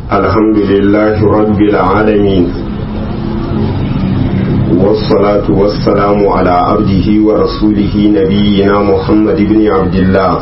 الحمد لله رب العالمين والصلاة والسلام على عبده ورسوله نبينا محمد بن عبد الله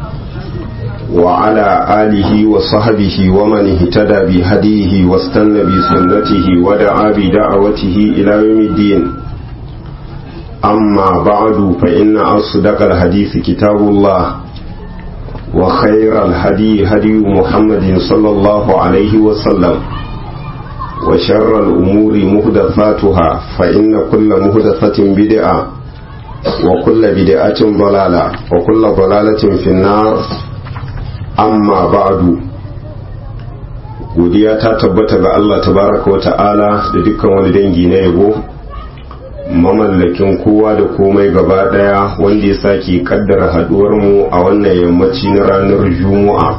وعلى آله وصحبه ومن اهتدى بهديه واستنى بسنته ودعا بدعوته إلى يوم الدين أما بعد فإن أصدق الحديث كتاب الله وخير الهدي هدي محمد صلى الله عليه وسلم وشر الأمور مهدثاتها فإن كل مهدثة بدعة وكل بدعة ضلالة وكل ضلالة في النار amma ba'du godiya ta tabbata ga Allah tabaraka wa ta'ala da dukkan wani dangi na yabo mamallakin kowa da komai gaba daya wanda ya sake kaddara haduwar mu a wannan yammaci na ranar juma'a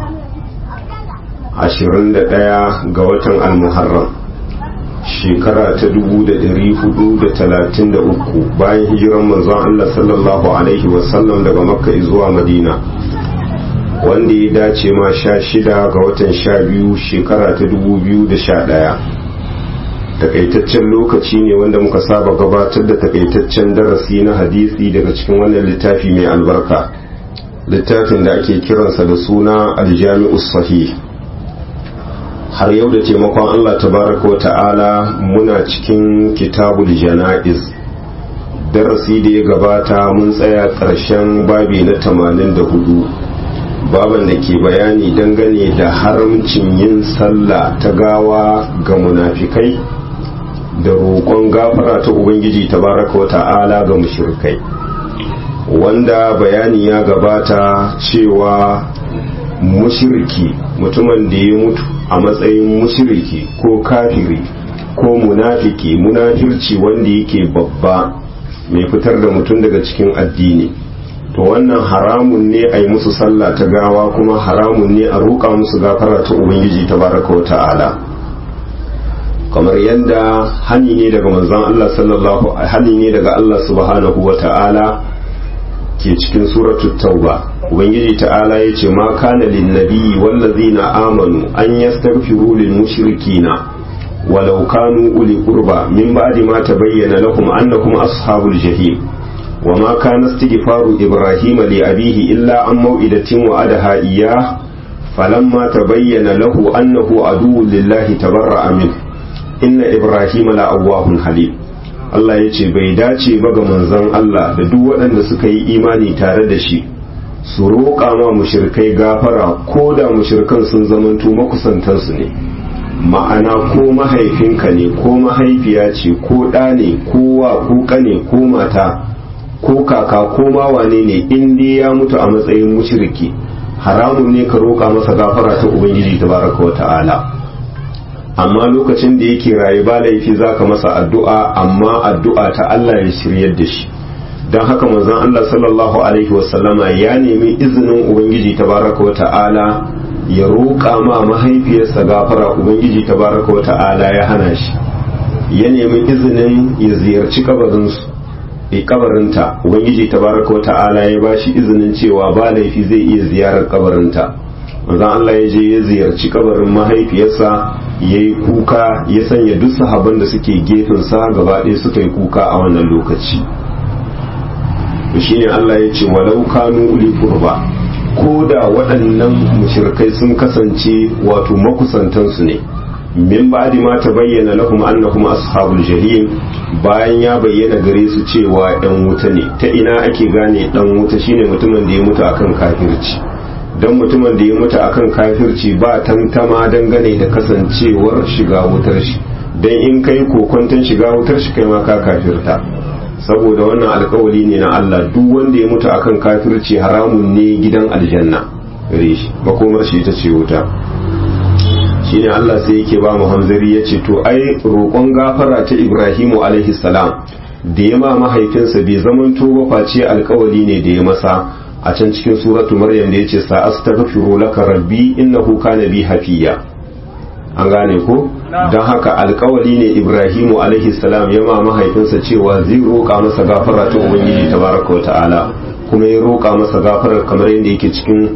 21 ga watan almuharram shekara ta 433 bayan hijiran manzon Allah sallallahu alaihi wasallam daga makka zuwa madina wanda ya dace ma sha shida ga watan sha biyu shekara ta dubu biyu da sha ɗaya takaitaccen lokaci ne wanda muka saba gabatar da takaitaccen darasi na hadisi daga cikin wannan littafi mai albarka littafin da ake kiransa da suna aljami'u sahih har yau da taimakon allah tabaraka wa ta'ala muna cikin kitabul jana'iz darasi da ya gabata mun tsaya ƙarshen babi na tamanin da hudu baban da ke bayani dangane da haramcin yin sallah ta gawa ga munafikai da roƙon gafara ta ubangiji tabaraka wa ta'ala ga mushrikai wanda bayani ya gabata cewa mushriki mutumin da ya mutu a matsayin mushriki ko kafiri ko munafiki munafirci wanda yake babba mai fitar da mutum daga cikin addini to wannan haramun ne a yi musu sallah ta gawa kuma haramun ne a roƙa musu gafara ta ubangiji ta baraka wa ta'ala kamar yadda hani ne daga manzon Allah sallallahu hani ne daga Allah subhanahu wa ta'ala ke cikin suratu tauba ubangiji ta'ala ya ce ma kana lin nabiyyi wallazina amanu an yastaghfiru lil mushrikina walau kanu uli qurba min ba'di ma tabayyana lahum annahum ashabul jahim وما كان استغفار إبراهيم لأبيه إلا عن موئدة وعدها إياه فلما تبين له أنه عدو لله تبرأ منه إن إبراهيم لأواه حليم Allah ya ce bai dace ba ga manzon Allah da duk waɗanda suka yi imani tare da shi su roƙa ma mushirkai gafara ko da mushirkan sun zamanto makusantansu ne ma'ana ko mahaifinka ne ko mahaifiya ce ko ɗa ne ko wa ko ƙane ko mata ko kaka ko ma wane ne in dai ya mutu a matsayin mushriki haramun ne ka roƙa masa gafara ta ubangiji tabaraka wa ta'ala amma lokacin da yake raye ba laifi zaka masa addu'a amma addu'a ta Allah ya shiryar da shi don haka manzon Allah sallallahu alaihi wasallama ya nemi izinin ubangiji tabaraka wa ta'ala ya roƙa ma mahaifiyarsa gafara ubangiji tabaraka wa ta'ala ya hana shi ya nemi izinin ya ziyarci kabarinsu kabarinta ubangiji tabaraka wata'ala ya bashi izinin cewa ba laifi zai iya ziyarar kabarinta manzon Allah ya je ya ziyarci kabarin mahaifiyarsa ya yi kuka ya sanya duk sahaban da suke gefensa gaba ɗaya suka yi kuka a wannan lokaci shine Allah ya ce walau kanu uli qurba ko da waɗannan mushrikai sun kasance wato makusantansu ne min ba'di ma tabayyana lahum annahum ashabul jahim bayan ya bayyana gare su cewa ɗan wuta ne ta ina ake gane ɗan wuta shine mutumin da ya mutu akan kafirci dan mutumin da ya mutu akan kafirci ba tantama dangane da kasancewar shiga wutar shi dan in kai kokonton shiga wutar shi kai ma ka kafirta saboda wannan alkawali ne na Allah duk wanda ya mutu akan kafirci haramun ne gidan aljanna gare shi makomar shi ita ce wuta shine Allah sai yake ba mu hanzari ya ce to ai roƙon gafara ta Ibrahimu alaihi salam da ya ma mahaifinsa bai zamanto ba face alkawali ne da ya masa a can cikin suratu maryam da yace sa astaghfiru laka rabbi innahu kana bi hafiya an gane ko don haka alkawali ne Ibrahimu alaihi salam ya ma mahaifinsa cewa zai roƙa masa gafara ta ubangiji tabaraka wa ta'ala kuma ya roƙa masa gafarar kamar yadda yake cikin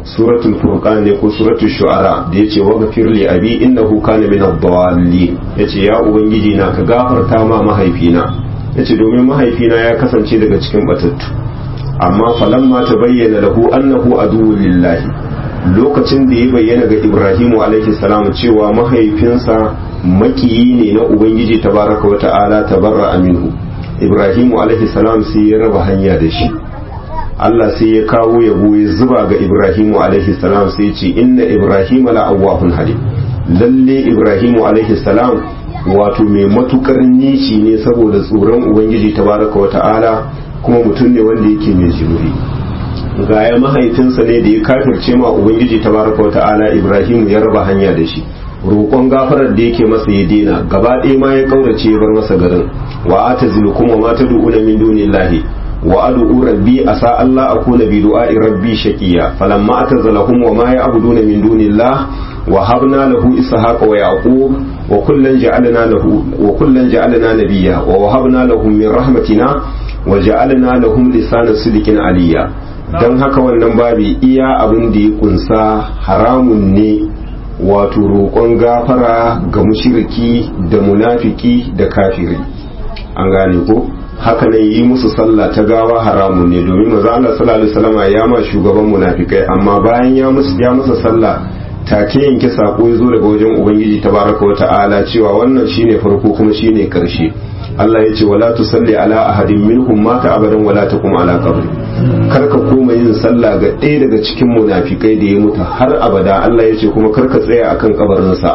suratul furqan ne ko suratul shu'ara da yace wa ghafir li abi innahu kana min ad-dallin yace ya ubangiji na ka gafarta ma mahaifina yace domin mahaifina ya kasance daga cikin batattu amma falamma tabayyana lahu annahu aduwwun lillahi lokacin da ya bayyana ga Ibrahimu alaihi salam cewa mahaifinsa makiyi ne na ubangiji tabaraka wa ta'ala tabarra aminu Ibrahimu alaihi salam sai ya raba hanya da shi Allah sai ya kawo yabo ya zuba ga Ibrahimu alaihi salam sai ya ce inna Ibrahima la awwahun halim lalle Ibrahimu alaihi salam wato mai matukar nishi ne saboda tsoron ubangiji tabaraka wa ta'ala kuma mutum ne wanda yake mai jimuri ga ya mahaifinsa ne da ya kafirce ma ubangiji tabaraka wa ta'ala Ibrahimu ya raba hanya da shi roƙon gafarar da yake masa ya dena gaba ɗaya ma ya kaurace ya bar masa garin wa atazilukum wa ma tad'una min dunillahi wa ad'u rabbi asa Allah akuna bi du'a'i rabbi shaqiya falamma atazalahum wa ma ya'buduna min dunillah wa habna lahu ishaqa wa yaqub wa kullan ja'alna lahu wa kullan ja'alna nabiyya wa wahabna lahum min rahmatina wa ja'alna lahum lisana sidqin aliyya dan haka wannan babi iya abin da ya kunsa haramun ne wato roƙon gafara ga mushiriki da munafiki da kafiri an gane ko haka nan yi musu sallah ta gawa haramun ne domin maza Allah sallallahu alaihi wasallam ya ma shugaban munafikai amma bayan ya musu ya masa sallah take yanke sako ya zo daga wajen ubangiji tabaraka wa ta'ala cewa wannan shine farko kuma shine karshe Allah ya ce wala tusalli ala ahadin minhum mata abadan wala taqum ala qabri karka koma yin sallah ga ɗaya daga cikin munafikai da ya mutu har abada Allah ya ce kuma karka tsaya akan kabarinsa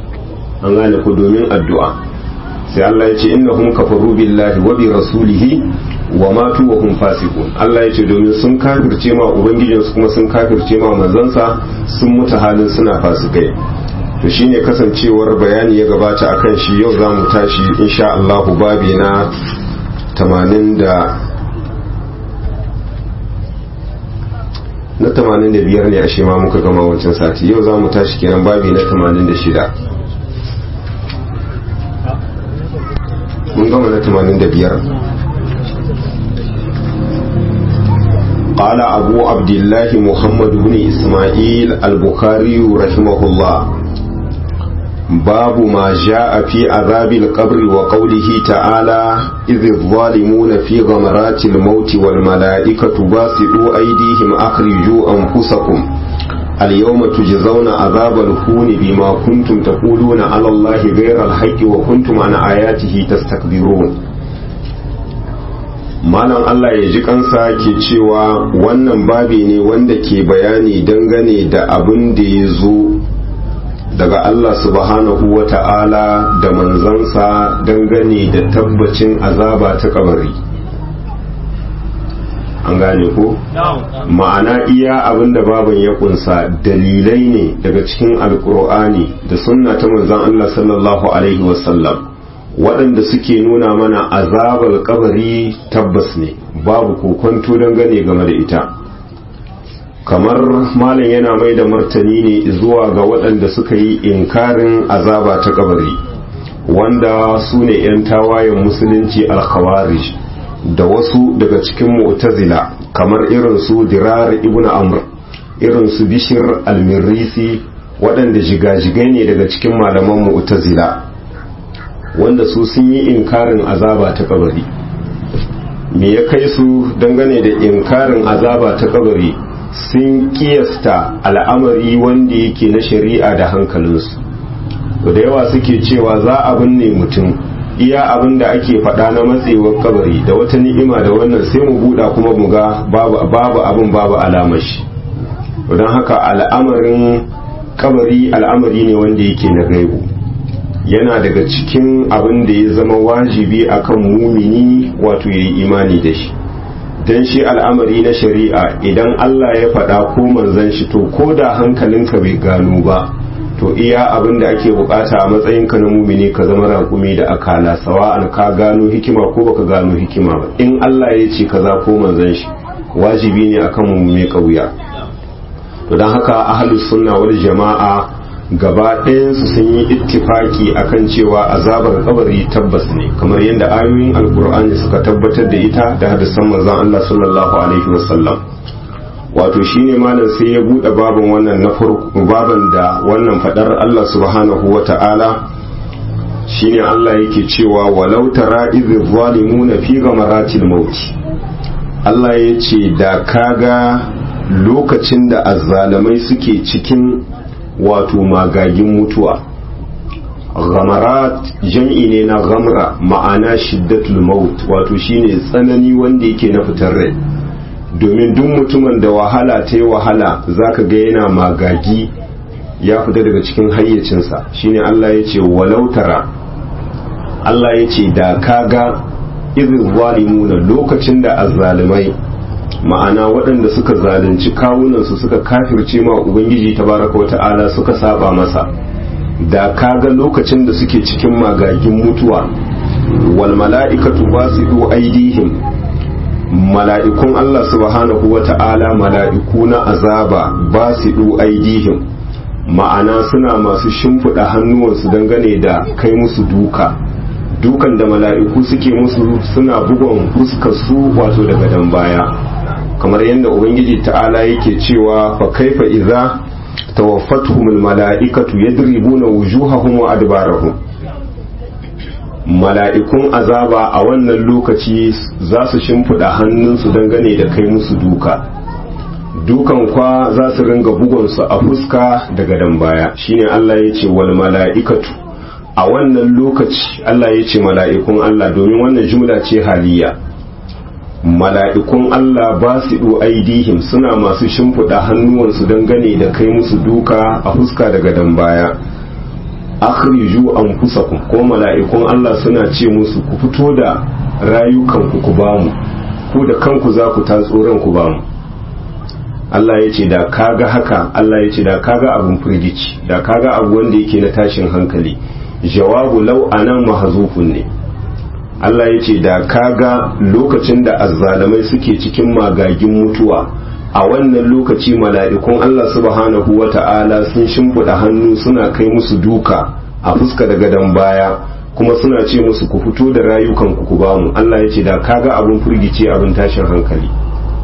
an gane ku domin addu'a sai Allah ya ce innahum kafaru billahi wa bi rasulihi wa matu wa hum fasiqun Allah ya ce domin sun kafirce ma ubangijinsu kuma sun kafirce ma manzansa sun mutu halin suna fasikai to shine kasancewar bayani ya gabata akan shi yau za mu tashi insha Allah babi na 80 da na 85 ne a shi ma muka gama wancan sati yau za mu tashi kenan babi na 86 mun gama na 85 قال أبو عبد الله محمد بن إسماعيل البخاري رحمه الله باب ما جاء في عذاب القبر وقوله تعالى إذ الظالمون في غمرات الموت والملائكة باسطوا أيديهم أخرجوا أنفسكم اليوم تجزون عذاب الهون بما كنتم تقولون على الله غير الحق وكنتم عن آياته تستكبرون malam Allah ya ji kansa ke cewa wannan babi ne wanda ke bayani dangane da abin da ya zo daga Allah subhanahu wa ta'ala da manzansa dangane da tabbacin azaba ta kabari an gane ko? ma'ana iya abin da baban ya kunsa dalilai ne daga cikin alkur'ani da sunna ta manzan Allah sallallahu alaihi wasallam waɗanda suke nuna mana azabar kabari tabbas ne babu kokonto dangane game da ita kamar malam yana mai da martani ne zuwa ga waɗanda suka yi inkarin azaba ta kabari wanda su ne 'yan tawayen musulunci alkhawarij da wasu daga cikin mu'tazila kamar irin su dirar ibn amr irin su bishir almirisi waɗanda jigajigai ne daga cikin malaman mu'tazila wanda su sun yi inkarin azaba ta kabari me ya kai su dangane da inkarin azaba ta kabari sun kiyasta al'amari wanda yake na shari'a da hankalinsu da yawa suke cewa za a binne mutum iya abin da ake faɗa na matsewar kabari da wata ni'ima da wannan sai mu buɗa kuma mu ga babu abin babu alamar shi don haka al'amarin kabari al'amari ne wanda yake na gaibu yana daga cikin abin da ya zama wajibi akan mumini wato ya yi imani da shi don shi al'amari na shari'a idan Allah ya faɗa ko manzan shi to ko da hankalinka bai gano ba to iya abin da ake bukata a matsayinka na mumini ka zama raƙumi da akala sawa'an ka gano hikima ko baka gano hikima ba in Allah ya ce kaza ko manzan shi wajibi ne akan mu mai kauya to don haka ahlus sunna wal jama'a gaba ɗayansu sun yi ittifaki akan cewa azabar kabari tabbas ne kamar yadda ayoyin alkur'ani suka tabbatar da ita da hadisan manzon Allah sallallahu alaihi wasallam wato shine malam sai ya bude baban wannan na farko baban da wannan fadar Allah subhanahu wata'ala shine Allah yake cewa walau tara idh zalimuna fi ghamaratil maut Allah ya ce da kaga lokacin da azzalamai suke cikin wato magagin mutuwa ghamarat jam'i ne na ghamra ma'ana shiddatul maut wato shine tsanani wanda yake na fitar rai domin duk mutumin da wahala ta yi wahala zaka ga yana magagi ya fita daga cikin hayyacinsa shine Allah ya ce walau tara Allah ya ce da kaga izin zalimuna lokacin da azzalimai ma'ana waɗanda suka zalunci kawunansu suka kafirce ma ubangiji tabaraka wa ta'ala suka saba masa da kaga lokacin da suke cikin magagin mutuwa wal mala'ikatu basidu aidihim mala'ikun Allah subhanahu wa ta'ala mala'iku na azaba basidu aidihim ma'ana suna masu shimfiɗa hannuwansu dangane da kai musu duka dukan da mala'iku suke musu suna bugon fuskar su wato daga dan baya kamar yadda ubangiji ta'ala yake cewa fa kaifa idza tawaffatuhumul mala'ikatu yadribuna wujuhahum wa adbarahum mala'ikun azaba a wannan lokaci za su shimfiɗa hannunsu dangane da kai musu duka dukan kwa za su ringa bugonsu a fuska daga dan baya shine Allah ya ce wal mala'ikatu a wannan lokaci Allah ya ce mala'ikun Allah domin wannan jumla ce haliya mala'ikun Allah ba su aidihim suna masu shimfiɗa hannuwansu dangane da kai musu duka a fuska daga dan baya akhriju anfusakum ko mala'ikun Allah suna ce musu ku fito da rayukanku ku bamu ku da kanku za ku tatso ranku bamu Allah ya ce da kaga haka Allah ya ce da kaga abun firgici da kaga abu wanda yake na tashin hankali jawabu lau anan mahzufun ne Allah ya ce da kaga lokacin da azzalamai suke cikin magagin mutuwa a wannan lokaci mala'ikun Allah subhanahu wa ta'ala sun shimfiɗa hannu suna kai musu duka a fuska da gadon baya kuma suna ce musu ku fito da rayukanku ku bamu Allah ya ce da kaga abin firgici abin tashin hankali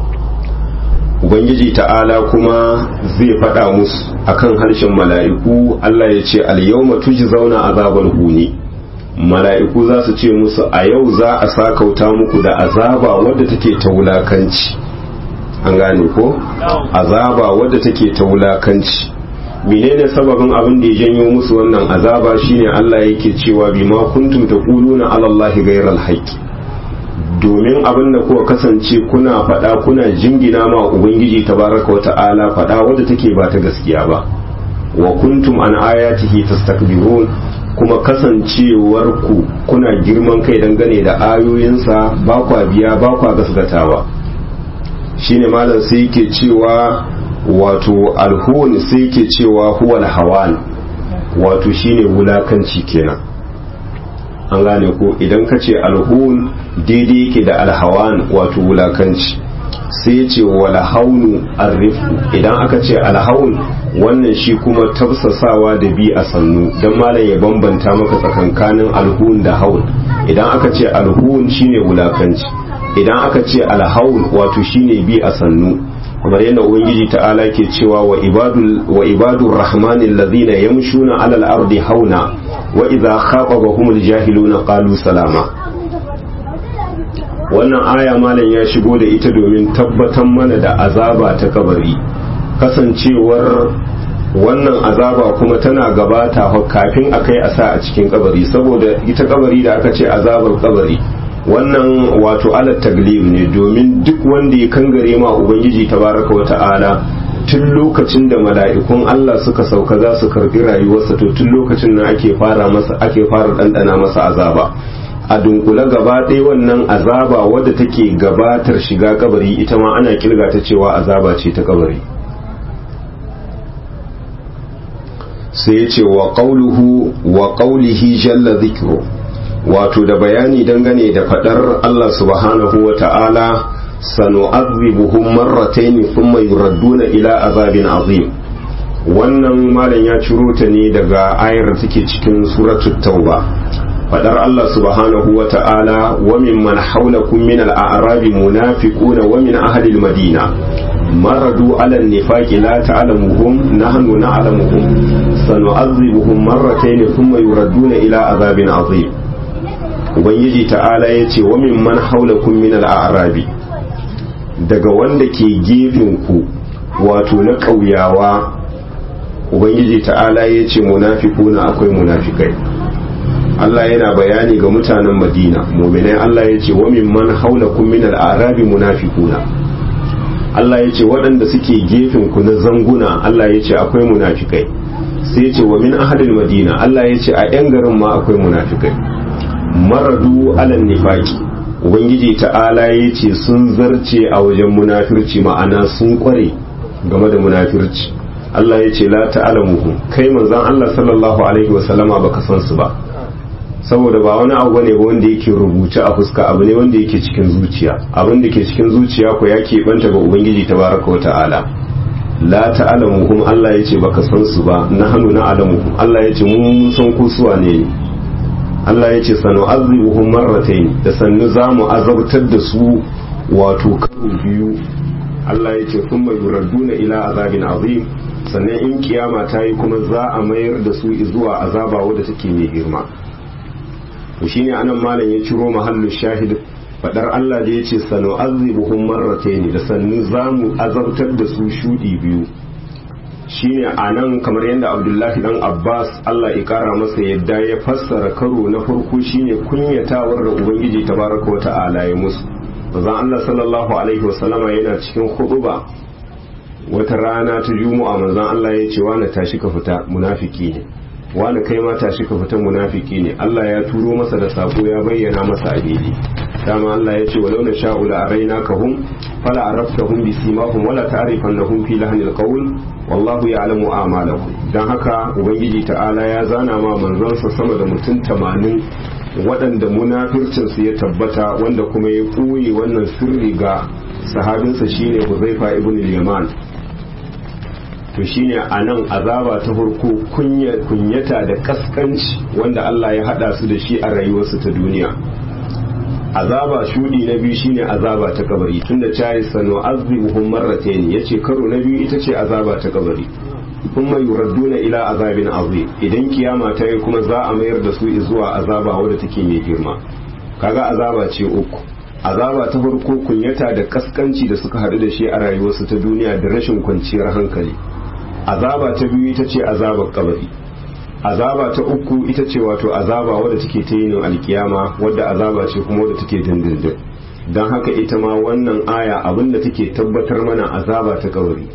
ubangiji ta'ala kuma zai faɗa musu akan harshen mala'iku Allah ya ce al-yawma tujzauna azabal huni mala'iku za su ce musu a yau za a sakauta muku da azaba wadda take ta wulakanci an gane ko azaba wadda take ta wulakanci menene sababin abin da ya janyo musu wannan azaba shine Allah yake cewa bima kuntum taquluna ala Allahi ghayral haqqi domin abin da kuka kasance kuna faɗa kuna jingina ma ubangiji tabaraka wa ta'ala faɗa wadda take ba ta gaskiya ba wa kuntum an ayatihi tastakbirun kuma kasancewar ku kuna girman kai dangane da ayoyinsa ba kwa biya ba kwa gasgatawa shine malam sai yake cewa wato alhun sai yake cewa huwal hawan wato shine wulakanci kenan an gane ko idan ka ce alhun daidai yake da alhawan wato wulakanci sai ya ce wala haunu arrifu idan aka ce alhaun wannan shi kuma tafsasawa da bi a sannu don malam ya bambanta maka tsakankanin alhun da haun idan aka ce alhun shine wulakanci idan aka ce alhaun wato shine bi a sannu kamar yadda ubangiji ta'ala ke cewa wa ibadul wa ibadur rahmanil ladhina yamshuna alal ardi hauna wa idza khatabahumul jahiluna qalu salama wannan aya malam ya shigo da ita domin tabbatar mana da azaba ta kabari kasancewar wannan azaba kuma tana gabata kafin a kai a sa a cikin kabari saboda ita kabari da aka ce azabar kabari wannan wato alat taglib ne domin duk wanda ya kangare ma ubangiji tabaraka wa ta'ala tun lokacin da mala'ikun Allah suka sauka za su karbi rayuwarsa to tun lokacin nan ake fara masa ake fara dandana masa azaba a dunkule gaba ɗaya wannan azaba wadda take gabatar shiga kabari ita ma ana kirga ta cewa azaba ce ta kabari sai ya ce wa qauluhu wa qaulihi jalla dhikru wato da bayani dangane da fadar Allah subhanahu wa ta'ala sanu'adhibuhum marratayn thumma yuradduna ila azabin azim wannan malam ya ciro ta ne daga ayar da take cikin suratul tauba fadar Allah subhanahu wa ta'ala wa mimman hawlakum min al-a'rabi munafiquna wa min ahli al-madina maradu ala an-nifaqi la ta'lamuhum nahnu na'lamuhum sanu'adhibuhum marratayn thumma yuradduna ila azabin azim ubangiji ta'ala yace wa mimman hawlakum min al-a'rabi daga wanda ke gefen ku wato na ƙauyawa ubangiji ta'ala yace munafiquna akwai munafikai Allah yana bayani ga mutanen Madina mu'minai Allah ya ce wa mimman haulakum min al-arabi munafiquna Allah ya ce waɗanda suke gefen ku na zanguna Allah ya ce akwai munafikai sai ya ce wa min ahadil madina Allah ya ce a yan garin ma akwai munafikai maradu alal nifaqi ubangiji ta'ala ya ce sun zarce a wajen munafirci ma'ana sun kware game da munafirci Allah ya ce la ta'lamuhum kai manzon Allah sallallahu alaihi wa sallama baka san su ba saboda ba wani abu ne ba wanda yake rubuce a fuska abu ne wanda yake cikin zuciya abin da ke cikin zuciya ko ya keɓanta ga ubangiji tabaraka wa ta'ala la ta'lamuhum Allah yace baka san su ba na hannu na alamuhum Allah yace mun san ku su ne Allah yace sanu azibuhum marratayn da sannu zamu azabtar da su wato karo biyu Allah yace thumma yuradduna ila azabin azim sannan in kiyama ta yi kuma za a mayar da su zuwa azaba wadda take mai girma to shine anan malam ya ciro mahallu shahid fadar Allah da yace sanu azibuhum marratayn da sannu zamu azabtar da su shudi biyu shine anan kamar yadda Abdullahi dan Abbas Allah ya kara masa yadda ya fassara karo na farko shine kunyatawar da Ubangiji tabaraka wa ta'ala ya musu manzon Allah sallallahu alaihi wasallama yana cikin khutba wata rana ta juma'a manzon Allah ya ce wa na tashi ka fita munafiki ne wani kai ma tashi ka fita munafiki ne Allah ya turo masa da sako ya bayyana masa a daidai dama Allah ya ce walau na sha'u la araina ka hum fala araftahum bi simahum wala ta'rifannahum fi lahnil qawl wallahu ya'lamu a'malakum dan haka ubangiji ta'ala ya zana ma manzansa sama da mutum 80 waɗanda munafircin su ya tabbata wanda kuma ya koyi wannan sirri ga sahabinsa shine Huzaifa ibn al-Yaman to shine a nan azaba ta farko kunyata da kaskanci wanda Allah ya hada su da shi a rayuwarsu ta duniya azaba shudi na biyu shine azaba ta kabari tunda cayi sanu azibuhum marratayn yace karo na biyu ita ce azaba ta kabari kuma yuradduna ila azabin azim idan kiyama ta yi kuma za a mayar da su zuwa azaba wadda take mai girma kaga azaba ce uku azaba ta farko kunyata da kaskanci da suka haɗu da shi a rayuwarsu ta duniya da rashin kwanciyar hankali azaba ta biyu ita ce azabar kabari azaba ta uku ita ce wato azaba wadda take ta yin alkiyama wadda azaba ce kuma wadda take dindindin don haka ita ma wannan aya abinda take tabbatar mana azaba ta kabari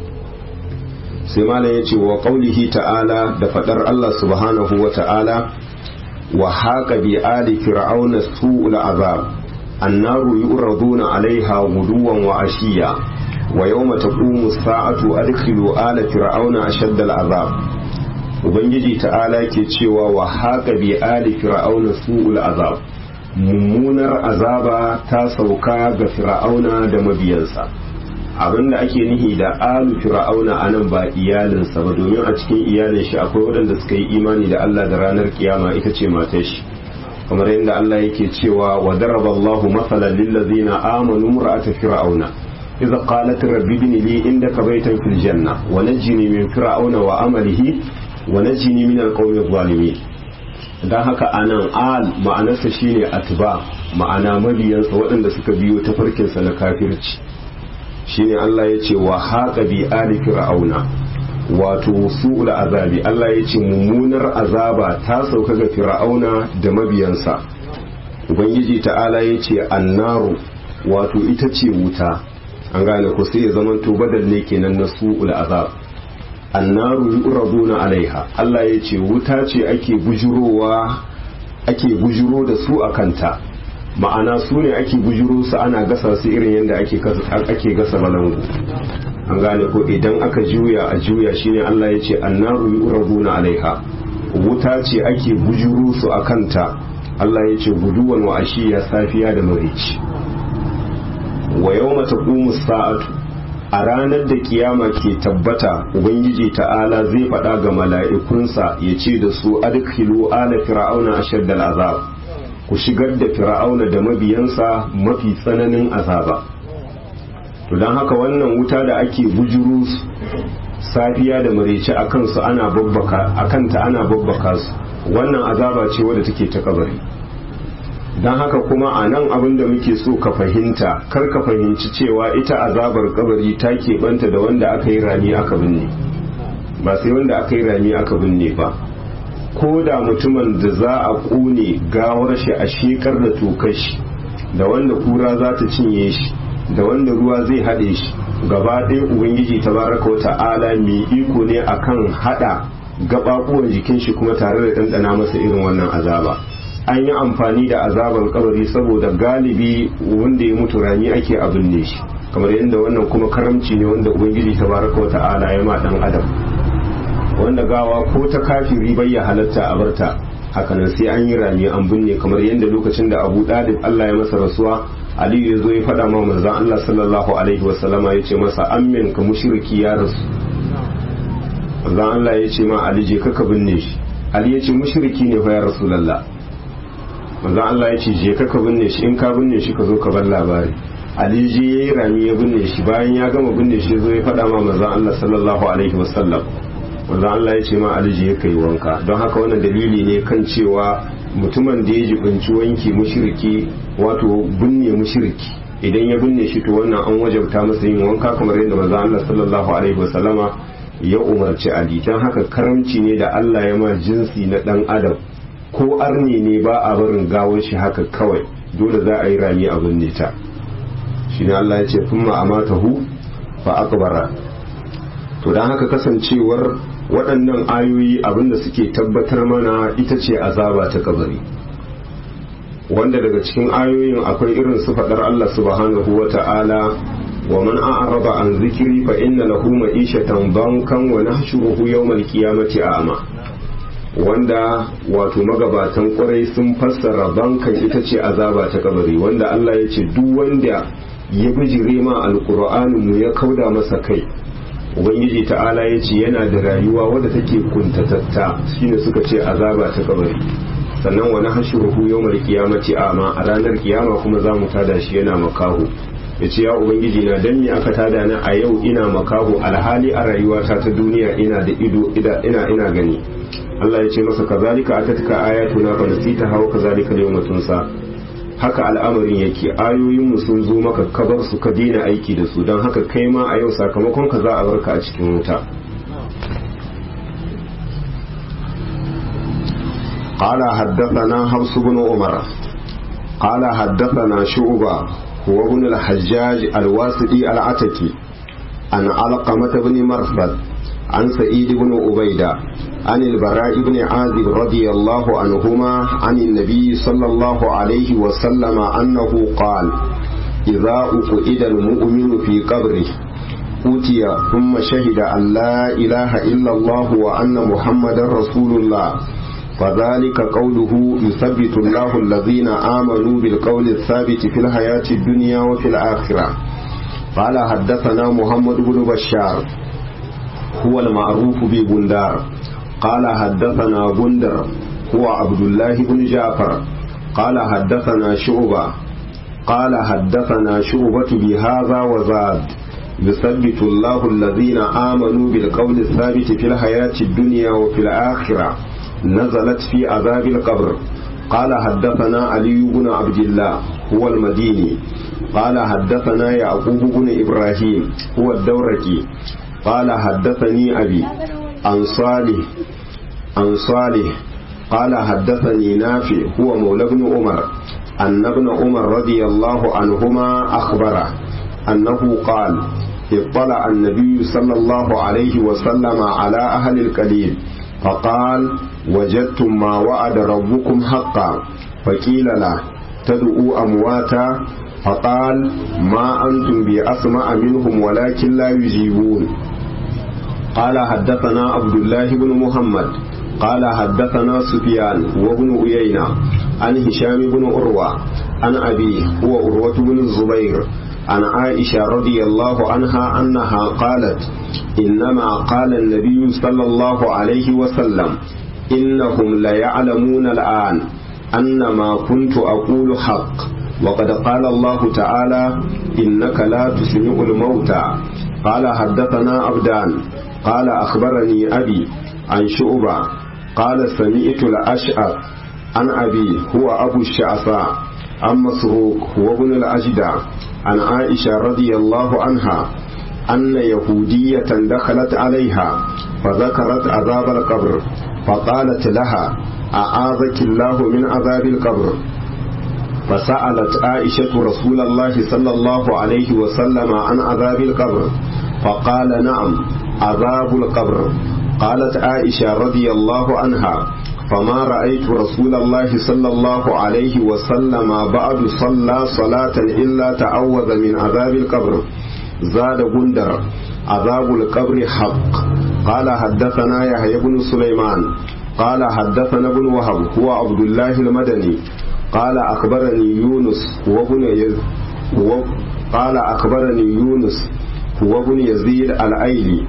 sai malam ya ce wa qaulihi ta'ala da fadar Allah subhanahu wa ta'ala wa haqa bi ali fir'auna su'ul azab annaru yu'raduna 'alayha guduwan wa ashiya ويوم تقوم الساعة أدخلوا آل فرعون أشد العذاب Ubangiji ta'ala ke cewa wa haka bi ali fir'auna su'ul azab mummunar azaba ta sauka ga fir'auna da mabiyansa abinda ake nihi da alu fir'auna anan ba iyalinsa ba domin a cikin iyalin shi akwai waɗanda suka yi imani da Allah da ranar kiyama ita ce matar shi kamar yadda Allah yake cewa wa daraballahu masalan lil ladzina amanu imra'ata fir'auna إذا قالت رب ابن لي عندك بيتا في الجنة ونجني من فرعون وعمله ونجني من القوم الظالمين dan haka anan al ma'anarsa shine atba ma'ana mabiyansa waɗanda suka biyo ta farkinsa na kafirci shine Allah ya ce wa haqa bi ali fir'auna wato su'ul azabi Allah ya ce mummunar azaba ta sauka ga fir'auna da mabiyansa ubangiji ta'ala ya ce annaru wato ita ce wuta an gane ko sai ya zaman to badal ne kenan na su'ul azab annaru yuraduna alaiha Allah ya ce wuta ce ake bujurowa ake bujuro da su a kanta ma'ana su ne ake bujuro su ana gasa su irin yadda ake ake gasa balangu an gane ko idan aka juya a juya shine Allah ya ce annaru yuraduna alaiha wuta ce ake bujuro su a kanta Allah ya ce guduwan wa ashiya safiya da marici wa yau mata sa'atu a ranar da kiyama ke tabbata ubangiji ta'ala zai faɗa ga mala'ikunsa ya ce da su adkhilu ala fir'auna ashaddal azab ku shigar da fir'auna da mabiyansa mafi tsananin azaba to don haka wannan wuta da ake bujuru safiya da marece a kansu ana babbaka a kanta ana babbaka su wannan azaba ce wadda take ta kabari don haka kuma a nan abin da muke so ka fahimta kar ka fahimci cewa ita azabar kabari ta keɓanta da wanda aka yi rami aka binne ba sai wanda aka yi rami aka binne ba ko da mutumin da za a ƙone gawar shi a shekar da tokar shi da wanda kura za ta cinye shi da wanda ruwa zai haɗe shi gaba ɗaya ubangiji tabaraka wata ala mai iko ne akan haɗa gaɓaɓuwan jikin shi kuma tare da ɗanɗana masa irin wannan azaba an yi amfani da azabar kabari saboda galibi wanda ya mutu rani ake abin ne shi kamar yadda wannan kuma karamci ne wanda ubangiji tabaraka wata ala ya ma ɗan adam wanda gawa ko ta kafiri bai ya halatta a barta hakanan sai an yi rami an binne kamar yadda lokacin da abu ɗalib allah ya masa rasuwa aliyu ya zo ya faɗa ma manzan Allah sallallahu alaihi wasallama ya ce masa amin ka mushriki ya rasu manzan Allah ya ce ma ali je ka binne shi ali ya ce mushriki ne fa ya rasulullah manzan Allah ya ce je ka binne shi in ka binne shi ka zo ka bar labari ali je ya yi rami ya binne shi bayan ya gama binne shi zo ya faɗa ma manzan Allah sallallahu alaihi wasallam manzan Allah ya ce ma ali je ka yi wanka don haka wannan dalili ne kan cewa mutumin da ya jibinci wanki mushriki wato binne mushriki idan ya binne shi to wannan an wajabta masa yin wanka kamar yadda manzo Allah sallallahu alaihi wasallama ya umarci Ali dan haka karamci ne da Allah ya ma jinsi na dan adam ko arni ne ba a barin gawar shi haka kawai dole za a yi rami a binne ta shine Allah ya ce thumma amatahu fa akbara to dan haka kasancewar waɗannan ayoyi abinda suke tabbatar mana ita ce azaba ta kabari wanda daga cikin ayoyin akwai irin su faɗar Allah subhanahu wa ta'ala wa man a'rada an zikiri fa inna lahu ma'ishatan bankan wa nahshuruhu yawmal qiyamati a'ma wanda wato magabatan kwarai sun fassara bankan ita ce azaba ta kabari wanda Allah ya ce duk wanda ya bijire ma alqur'anin mu ya kauda masa kai ubangiji ta'ala ya ce yana da rayuwa wadda take kuntatatta shine suka ce azaba ta kabari sannan wani hashuruhu yawmar kiyamati ama a ranar kiyama kuma za mu tada shi yana makaho ya ce ya ubangiji na dan me aka tada na a yau ina makaho alhali a rayuwata ta duniya ina da ido ina ina gani Allah ya ce masa kazalika atatka ayatuna fa nasita hawa kazalika yawma tunsa haka al'amarin yake ayoyin mu sun zo maka kabar su ka daina aiki da su don haka kai ma a yau sakamakon ka za a barka a cikin wuta قال حدثنا حفص بن عمر قال حدثنا شعبة هو ابن الحجاج الواسطي العتكي عن علقمة بن مرثد عن سعيد بن عبيدة عن البراء بن عازب رضي الله عنهما عن النبي صلى الله عليه وسلم أنه قال إذا أقعد المؤمن في قبره أوتي ثم شهد أن لا إله إلا الله وأن محمدا رسول الله فذلك قوله يثبت الله الذين آمنوا بالقول الثابت في الحياة الدنيا وفي الآخرة قال حدثنا محمد بن بشار هو المعروف ببندار قال حدثنا بندر هو عبد الله بن جعفر قال حدثنا شعبة قال حدثنا شعبة بهذا وزاد يثبت الله الذين آمنوا بالقول الثابت في الحياة الدنيا وفي الآخرة نزلت في عذاب القبر قال حدثنا علي بن عبد الله هو المديني قال حدثنا يعقوب بن إبراهيم هو الدورقي قال حدثني أبي عن صالح عن صالح قال حدثني نافع هو مولى بن عمر أن ابن عمر رضي الله عنهما أخبره أنه قال اطلع النبي صلى الله عليه وسلم على أهل القليل فقال وجدتم ما وعد ربكم حقا فقيل له تدعوا أمواتا فقال ما أنتم بأسمع منهم ولكن لا يجيبون قال حدثنا عبد الله بن محمد قال حدثنا سفيان وابن عيينة عن هشام بن عروة عن أبيه هو عروة بن الزبير عن عائشة رضي الله عنها أنها قالت إنما قال النبي صلى الله عليه وسلم إنهم ليعلمون الآن أن ما كنت أقول حق وقد قال الله تعالى إنك لا تسمع الموتى قال حدثنا عبدان قال أخبرني أبي عن شعبة قال سمعت الأشعث عن أبي هو أبو الشعثاء عن مسروق هو ابن الأجدع عن عائشة رضي الله عنها أن يهودية دخلت عليها فذكرت عذاب القبر فقالت لها أعاذك الله من عذاب القبر فسألت عائشة رسول الله صلى الله عليه وسلم عن عذاب القبر فقال نعم عذاب القبر قالت عائشة رضي الله عنها فما رأيت رسول الله صلى الله عليه وسلم بعد صلى صلاة إلا تعوذ من عذاب القبر زاد بندر عذاب القبر حق قال حدثنا يحيى بن سليمان قال حدثنا ابن وهب هو عبد الله المدني قال أخبرني يونس هو ابن يز... هو قال أخبرني يونس هو ابن يزيد الأيلي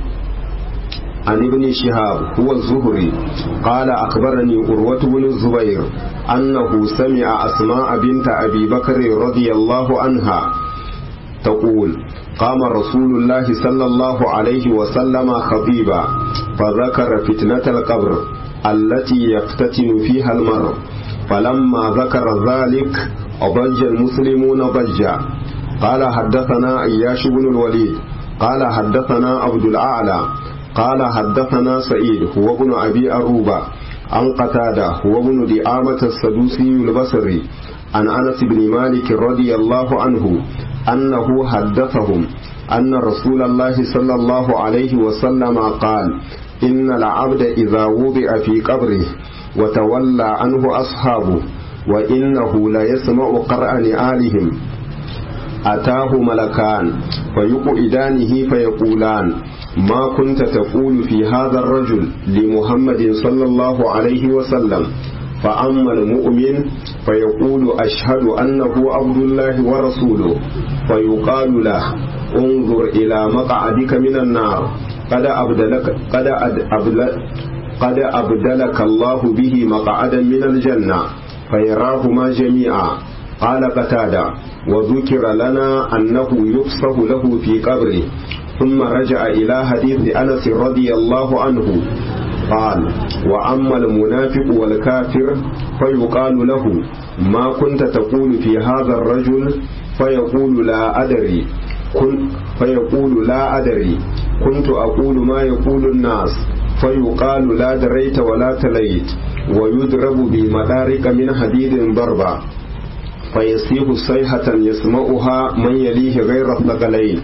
عن ابن شهاب هو الزهري قال أخبرني أروة بن الزبير أنه سمع أسماء بنت أبي بكر رضي الله عنها تقول قام رسول الله صلى الله عليه وسلم خطيبا فذكر فتنة القبر التي يفتتن فيها المرء فلما ذكر ذلك ضج المسلمون ضجا قال حدثنا اياش بن الوليد قال حدثنا عبد الاعلى قال حدثنا سعيد هو ابن ابي اروبه عن قتاده هو ابن دعامه السدوسي البصري عن انس بن مالك رضي الله عنه انه حدثهم ان رسول الله صلى الله عليه وسلم قال ان العبد اذا وضع في قبره وتولى عنه أصحابه وإنه ليسمع قرأ نعالهم أتاه ملكان فيقعدانه فيقولان ما كنت تقول في هذا الرجل لمحمد صلى الله عليه وسلم فأما المؤمن فيقول أشهد أنه عبد الله ورسوله فيقال له انظر إلى مقعدك من النار قد أبدلك قد أبدلك قد أبدلك الله به مقعدا من الجنة فيراهما جميعا قال قتادة وذكر لنا أنه يفصح له في قبره ثم رجع إلى حديث أنس رضي الله عنه قال وأما المنافق والكافر فيقال له ما كنت تقول في هذا الرجل فيقول لا أدري كن فيقول لا أدري كنت أقول ما يقول الناس فيقال لا دريت ولا تليت ويضرب بمدارك من حديد ضربا فيصيح صيحة يسمعها من يليه غير الثقلين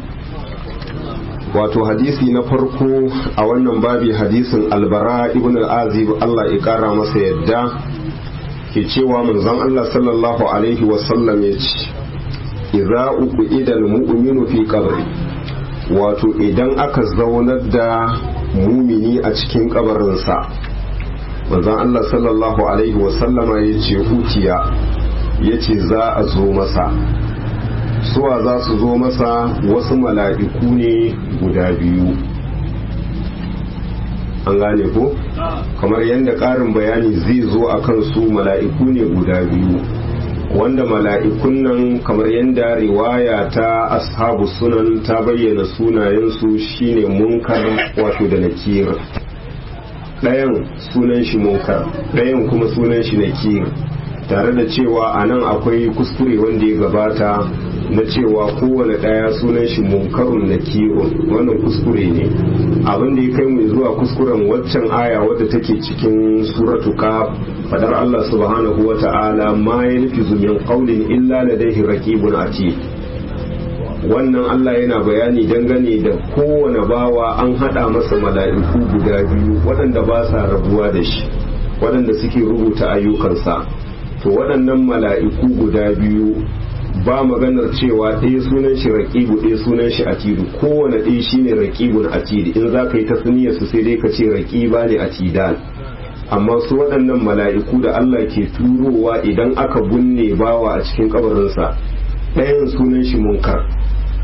wato hadisi na farko a wannan babi hadisin albara ibn al-azib Allah ya kara masa yadda ke cewa manzon Allah sallallahu alaihi wasallam ya ce idza uqida al-mu'minu fi qabri wato idan aka zaunar da mumini a cikin kabarinsa manzon Allah sallallahu alaihi wasallama ya ce hutiya ya ce za a zo masa suwa za su zo masa wasu mala'iku ne guda biyu an gane ko kamar yadda ƙarin bayani zai zo a kan su mala'iku ne guda biyu wanda mala'ikun nan kamar yadda riwaya ta ashabu sunan ta bayyana sunayensu shine munkar wato da nakir ɗayan sunan shi munkar ɗayan kuma sunan shi nakir tare da cewa a nan akwai kuskure wanda ya gabata na cewa kowane ɗaya sunan shi munkarun na kirun wannan kuskure ne abin da ya kai mu zuwa kuskuren waccan aya wadda take cikin suratu ka fadar Allah subhanahu wa ta'ala ma ya nufi min qawlin illa ladayhi raqibun atid wannan Allah yana bayani dangane da kowane bawa an hada masa mala'iku guda biyu waɗanda ba sa rabuwa da shi waɗanda suke rubuta ayyukansa to waɗannan mala'iku guda biyu ba maganar cewa ɗaya sunan shi raƙibu ɗaya sunan shi atidu kowane ɗaya shine raƙibun atidi in za ka yi tasniyar su sai dai ka ce raƙiba ne atidan amma su waɗannan mala'iku da Allah ke turowa idan aka binne bawa a cikin kabarinsa ɗayan sunan shi munkar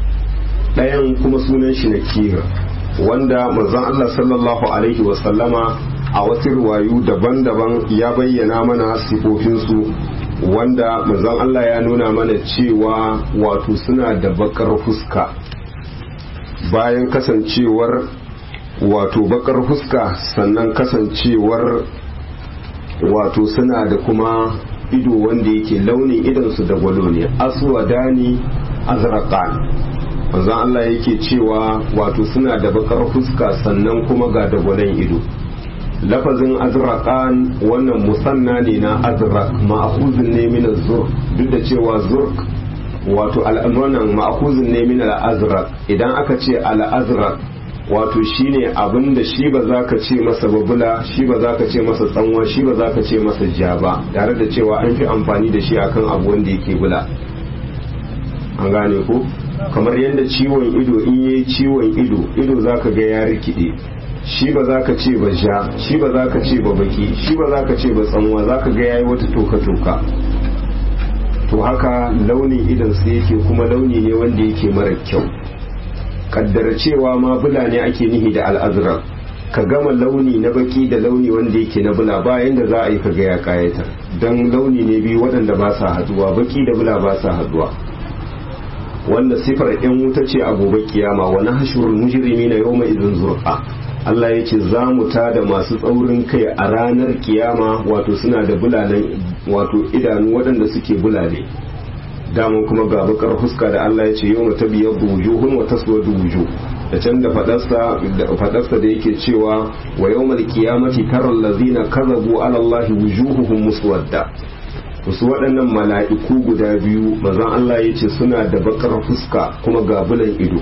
ɗayan kuma sunan shi nakir wanda manzon Allah sallallahu alaihi wasallama a wasu ruwayu daban-daban ya bayyana mana sifofinsu wanda manzon Allah ya nuna mana cewa wato suna da bakar fuska bayan kasancewar wato bakar fuska sannan kasancewar wato suna da kuma ido wanda yake launin idansu da gwalo ne aswadani azraqan manzon Allah yake cewa wato suna da bakar fuska sannan kuma ga dagwalon ido lafazin azraqan wannan musanna ne na azraq ma'khuzun ne min az-zurq duk da cewa zurq wato al'amuran ma'khuzun ne min al-azraq idan aka ce al-azraq wato shine abin da shi ba za ka ce masa babula shi ba za ka ce masa tsanwa shi ba za ka ce masa ja ba tare da cewa an fi amfani da shi akan abu wanda yake bula an gane ko kamar yadda ciwon ido in yi ciwon ido ido za ka ga ya rikide shi ba za ka ce ba ja shi ba za ka ce ba baki shi ba za ka ce ba tsanwa za ka ga ya yi wata toka-toka to haka launin idan su yake kuma launi ne wanda yake mara kyau kaddara cewa ma bula ne ake nihi da al'azuran ka gama launi na baki da launi wanda yake na bula bayan da za a yi ka ga ya kayatar don launi ne biyu waɗanda ba sa haduwa baki da bula ba sa haduwa wanda sifar yan wuta ce a gobe kiyama wani hashurul mujrimi na yau mai izin zurfa Allah ya ce za mu tada masu tsaurin kai a ranar kiyama wato suna da bulanen wato idanu waɗanda suke bulale daman kuma ga bakar fuska da Allah ya ce yau mata biyar wujuhun wa taswadu wujuh da can da fadarsa da yake cewa wa yau mal kiyamati taral lazina kazabu ala Allah wujuhuhum muswadda wasu waɗannan mala'iku guda biyu mazan Allah ya ce suna da bakar fuska kuma ga bulan ido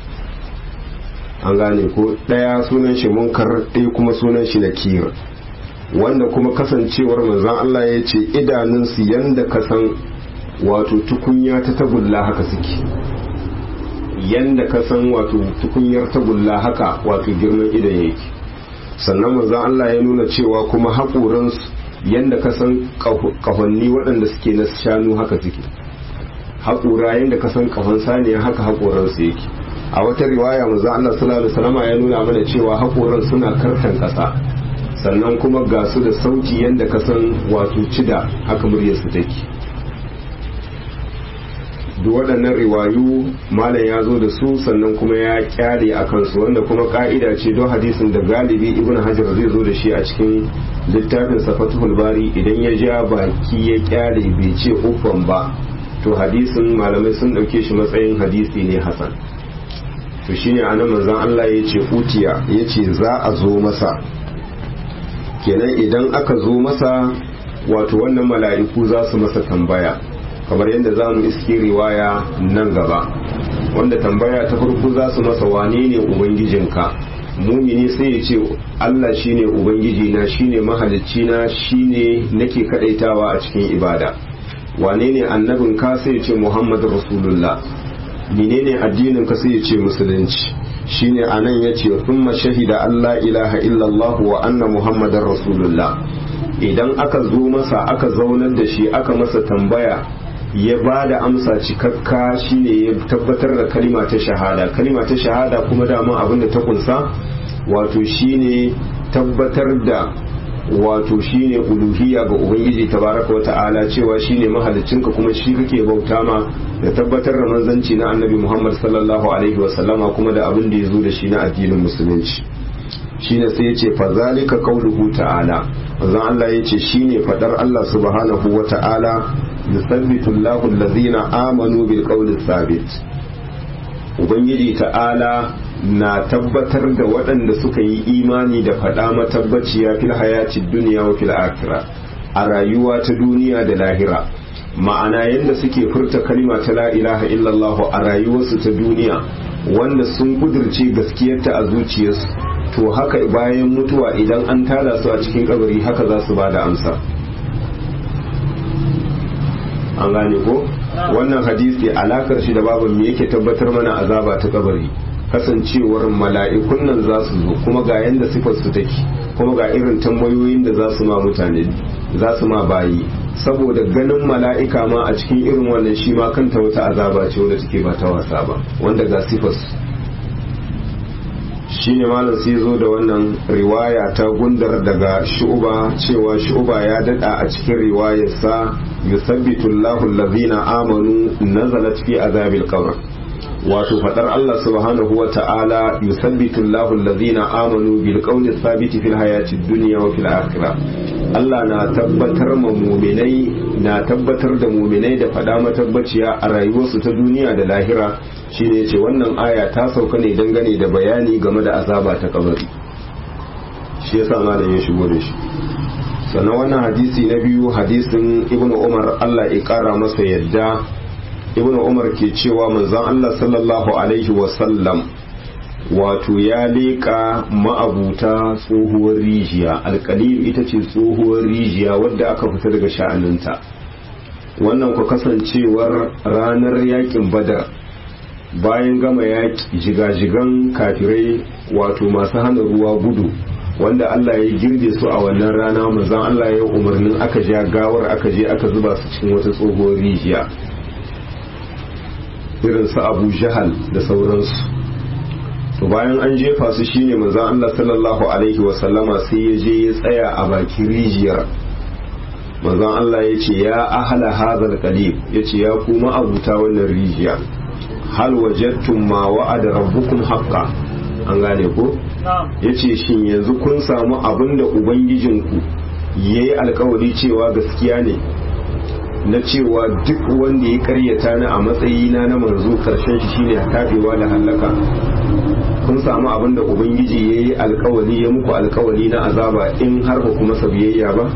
an gane ko ɗaya sunan shi munkar ɗaya kuma sunan shi nakir wanda kuma kasancewar manzon Allah ya ce idanunsu yanda ka san wato tukunya ta tagulla haka suke yanda ka san wato tukunyar tagulla haka wato girman idan yake sannan manzon Allah ya nuna cewa kuma haƙoransu yanda ka san ƙahonni waɗanda suke na shanu haka suke haƙura yanda ka san ƙahon saniya haka haƙoransu yake a wata riwaya manzon Allah sallallahu alaihi wasallam ya nuna mana cewa haƙoran suna karkan ƙasa sannan kuma ga su da sauti yanda ka san wato cida haka muryarsu take duk waɗannan riwayu malam ya zo da su sannan kuma ya kyale a kansu wanda kuma ka'ida ce don hadisin da galibi ibn hajar zai zo da shi a cikin littafin safatul bari idan ya ja baki ya kyale bai ce uffan ba to hadisin malamai sun ɗauke shi matsayin hadisi ne hasan to shine anan manzon Allah ya ce utiya ya ce za a zo masa kenan idan aka zo masa wato wannan mala'iku za su masa tambaya kamar yadda za mu iske riwaya nan gaba wanda tambaya ta farko za su masa wane ne ubangijinka mumini sai ya ce Allah shine ubangiji na shine mahalicci na shine nake kadaitawa a cikin ibada wane ne annabin ka sai ya ce Muhammadu Rasulullah menene addinin ka sai ya ce musulunci shine anan yace thumma shahida Allah ilaha illallah wa anna muhammadar rasulullah idan aka zo masa aka zaunar da shi aka masa tambaya ya ba da amsa cikakka shine ya tabbatar da kalima ta shahada kalima ta shahada kuma dama abin da ta kunsa wato shine tabbatar da wato shine uluhiyya ga ubangiji tabaraka wa ta'ala cewa shine mahaliccinka kuma shi kake bauta ma da tabbatar da manzanci na annabi Muhammad sallallahu alaihi wa sallama kuma da abin da ya zo da shi na addinin musulunci shine sai yace fa zalika qauluhu ta'ala manzon Allah yace shine fadar Allah subhanahu wa ta'ala yusabbitu Allahu allazina amanu bil qawli thabit ubangiji ta'ala na tabbatar da waɗanda suka yi imani da faɗa matabbaciya fil hayati duniya wa fil akhirah a rayuwa ta duniya da lahira ma'ana yadda suke furta kalima ta la ilaha illallah a rayuwarsu ta duniya wanda sun kudirce gaskiyarta a zuciyarsu to haka bayan mutuwa idan an tada su a cikin kabari haka za su ba da amsa an gane ko wannan hadisi alakar shi da baban me yake tabbatar mana azaba ta kabari kasancewar mala'ikun nan za su zo kuma ga yanda sifar su take kuma ga irin tambayoyin da za su ma mutane za su ma bayi saboda ganin mala'ika ma a cikin irin wannan shi ma kanta wata azaba ce wadda take ba ta wasa ba wanda ga sifas shi ne malam sai zo da wannan riwaya ta gundar daga shu'uba cewa shu'uba ya dada a cikin riwayarsa yusabbitu Allahu allazina amanu nazalat fi azabil qabr wato fadar Allah subhanahu wa ta'ala yusabbitu Allahu allazina amanu bil qawli thabiti fil hayati dunya wa fil akhirah Allah na tabbatar ma muminai na tabbatar da muminai da fada matabbaciya a rayuwarsu ta duniya da lahira shine yace wannan aya ta sauka ne dangane da bayani game da azaba ta kabari shi yasa malam ya shigo da shi sannan wannan hadisi na biyu hadisin ibnu umar Allah ya kara masa yadda ibnu umar ke cewa manzon Allah sallallahu alaihi wasallam wato ya leƙa ma'abuta tsohuwar rijiya alƙalil ita ce tsohuwar rijiya wadda aka fita daga sha'aninta wannan ku kasancewar ranar yakin badar bayan gama yaƙi jigajigan kafirai wato masu hana ruwa gudu wanda Allah ya girbe su a wannan rana manzon Allah ya umarnin aka ja gawar aka je aka zuba su cikin wata tsohuwar rijiya irin su Abu Jahal da sauransu to bayan an jefa su shine manzon Allah sallallahu alaihi wasallama sai ya je ya tsaya a bakin rijiyar manzon Allah ya ce ya ahala hadal qalib ya ce ya kuma abuta wannan rijiya hal wajadtum ma wa'ada rabbukum haqqan an gane ko yace shin yanzu kun samu abin da ubangijinku yayi alkawari cewa gaskiya ne na cewa duk wanda ya karyata ni a matsayina na manzo karshen shi shine tafewa da hallaka kun samu abin da ubangiji ya yi alkawali ya muku alkawali na azaba in har ba kuma biyayya ba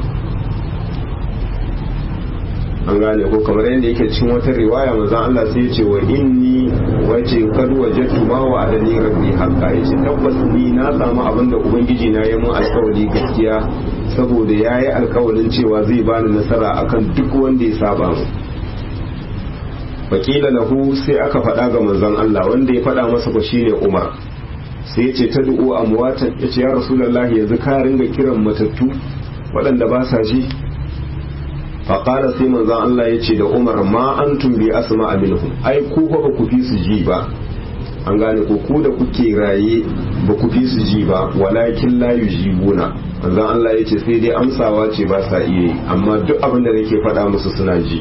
an gane ko kamar yadda yake cikin wata riwaya manzon Allah sai ya ce wa inni wace kad wajadtu ma wa adani rabbi haqqa yace tabbas ni na samu abin da ubangiji na ya mun alkawali gaskiya saboda yayi alkawalin cewa zai bani nasara akan duk wanda ya saba mu wakila lahu sai aka faɗa ga manzon Allah wanda ya faɗa masa ko shine Umar sai ya ce ta du'u amwatan ya ce ya rasulullahi yanzu ka ringa kiran matattu waɗanda ba sa ji faƙara sai manzon Allah ya ce da Umar ma antum bi asma minhum ai ku fa ba ku fi su ji ba an gane ko ku da kuke raye ba ku fi su ji ba walakin la yujibuna manzon Allah ya ce sai dai amsawa ce ba sa iya yi amma duk abin da nake faɗa musu suna ji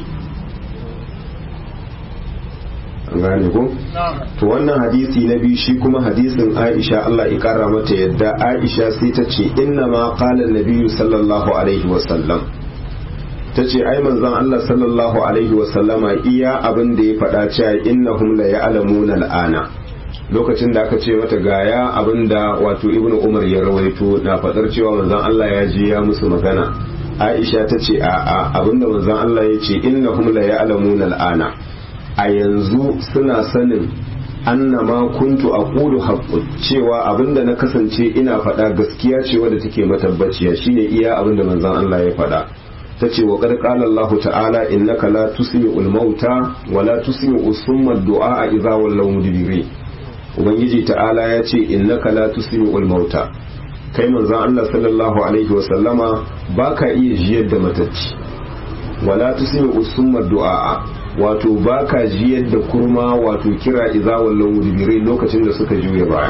an gane ko to wannan hadisi na biyu shi kuma hadisin Aisha Allah ya kara mata yadda Aisha sai ta ce inna ma qala an sallallahu alaihi wa sallam ta ce ai manzon Allah sallallahu alaihi wa sallama iya abin da ya faɗa cewa innahum la ya'lamuna al'ana lokacin da aka ce mata gaya abin da wato ibnu umar ya rawaito na faɗar cewa manzon Allah ya je ya musu magana Aisha ta ce a'a abinda manzon Allah ya ce innahum la ya'lamuna al'ana a yanzu suna sanin annama kuntu aqulu haqqun cewa abinda na kasance ina faɗa gaskiya ce wadda take matabbaciya shine iya abinda manzon Allah ya faɗa tace wa qad qala Allah ta'ala innaka la tusmi'ul mauta wa la tusmi'u summa du'a idza wallaw mudbirin ubangiji ta'ala ya ce innaka la tusmi'ul mauta kai manzon Allah sallallahu alaihi wa sallama baka iya jiyar da matacci wala tusmi'u summa du'a wato baka jiyar da kurma wato kira iza wallan mudbirai lokacin da suka juya baya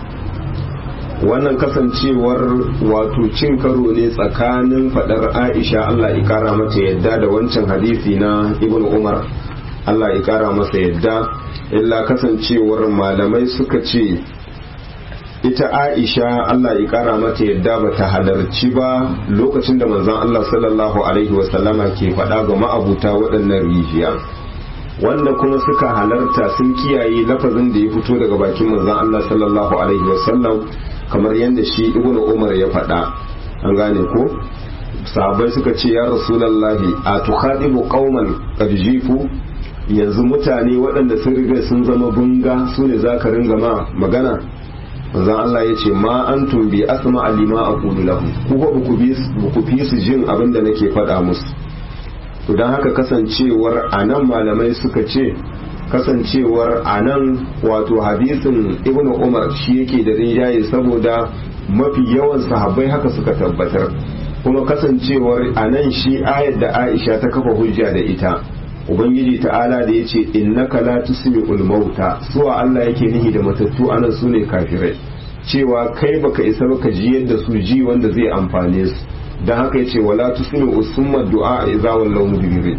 wannan kasancewar wato cin karo ne tsakanin fadar Aisha Allah ya kara mata yadda da wancan hadisi na Ibn Umar Allah ya kara masa yadda illa kasancewar malamai suka ce ita Aisha Allah ya kara mata yadda ba ta halarci ba lokacin da manzon Allah sallallahu alaihi wasallama ke faɗa ga ma'abuta waɗannan rijiya wanda kuma suka halarta sun kiyaye lafazin da ya fito daga bakin manzon Allah sallallahu alaihi wasallam kamar yadda shi ibnu Umar ya faɗa an gane ko sahabbai suka ce ya rasulullahi a tukhadibu qauman qad jifu yanzu mutane waɗanda sun riga sun zama bunga su ne za ka ringa ma magana manzon Allah ya ce ma an tumbi asma alima a lahu ku ba ku fi su jin abin da nake faɗa musu to don haka kasancewar a nan malamai suka ce kasancewar a nan wato hadisin ibnu umar shi yake da rinjaye saboda mafi yawan sahabbai haka suka tabbatar kuma kasancewar a nan shi ayar da aisha ta kafa hujja da ita ubangiji ta'ala da ya ce innaka la tusmi'ul mauta suwa Allah yake nihi da matattu anan su ne kafirai cewa kai baka isa baka ji yadda su ji wanda zai amfane su dan haka yace wala tusmi'u summa du'a idza wallaw mudbirin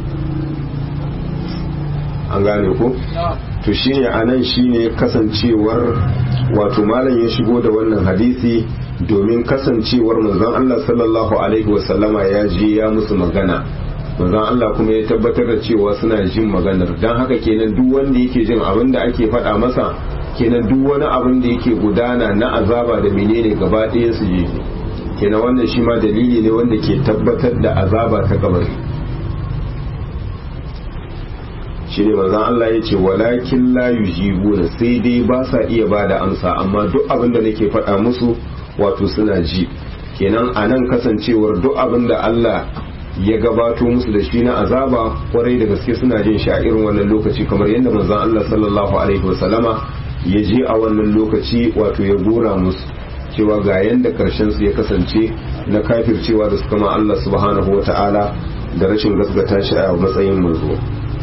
an gane ko to shine anan shine kasancewar wato malam ya shigo da wannan hadisi domin kasancewar manzon Allah sallallahu alaihi wasallama ya je ya musu magana manzon Allah kuma ya tabbatar da cewa suna jin maganar dan haka kenan duk wanda yake jin abin da ake faɗa masa kenan duk wani abin da yake gudana na azaba da menene gaba ɗaya su je kenan wannan shi ma dalili ne wanda ke tabbatar da azaba ta kabari shi ne manzon Allah ya ce walakin la yujibuna sai dai ba sa iya ba da amsa amma duk abin da nake faɗa musu wato suna ji kenan a nan kasancewar duk abin da Allah ya gabato musu da shi na azaba kwarai da gaske suna jin shi a irin wannan lokaci kamar yadda manzon Allah sallallahu alaihi wasallama ya je a wannan lokaci wato ya gora musu cewa ga yanda karshen su ya kasance na kafircewa da suka ma Allah subhanahu wata'ala da rashin gaskata shi a matsayin manzo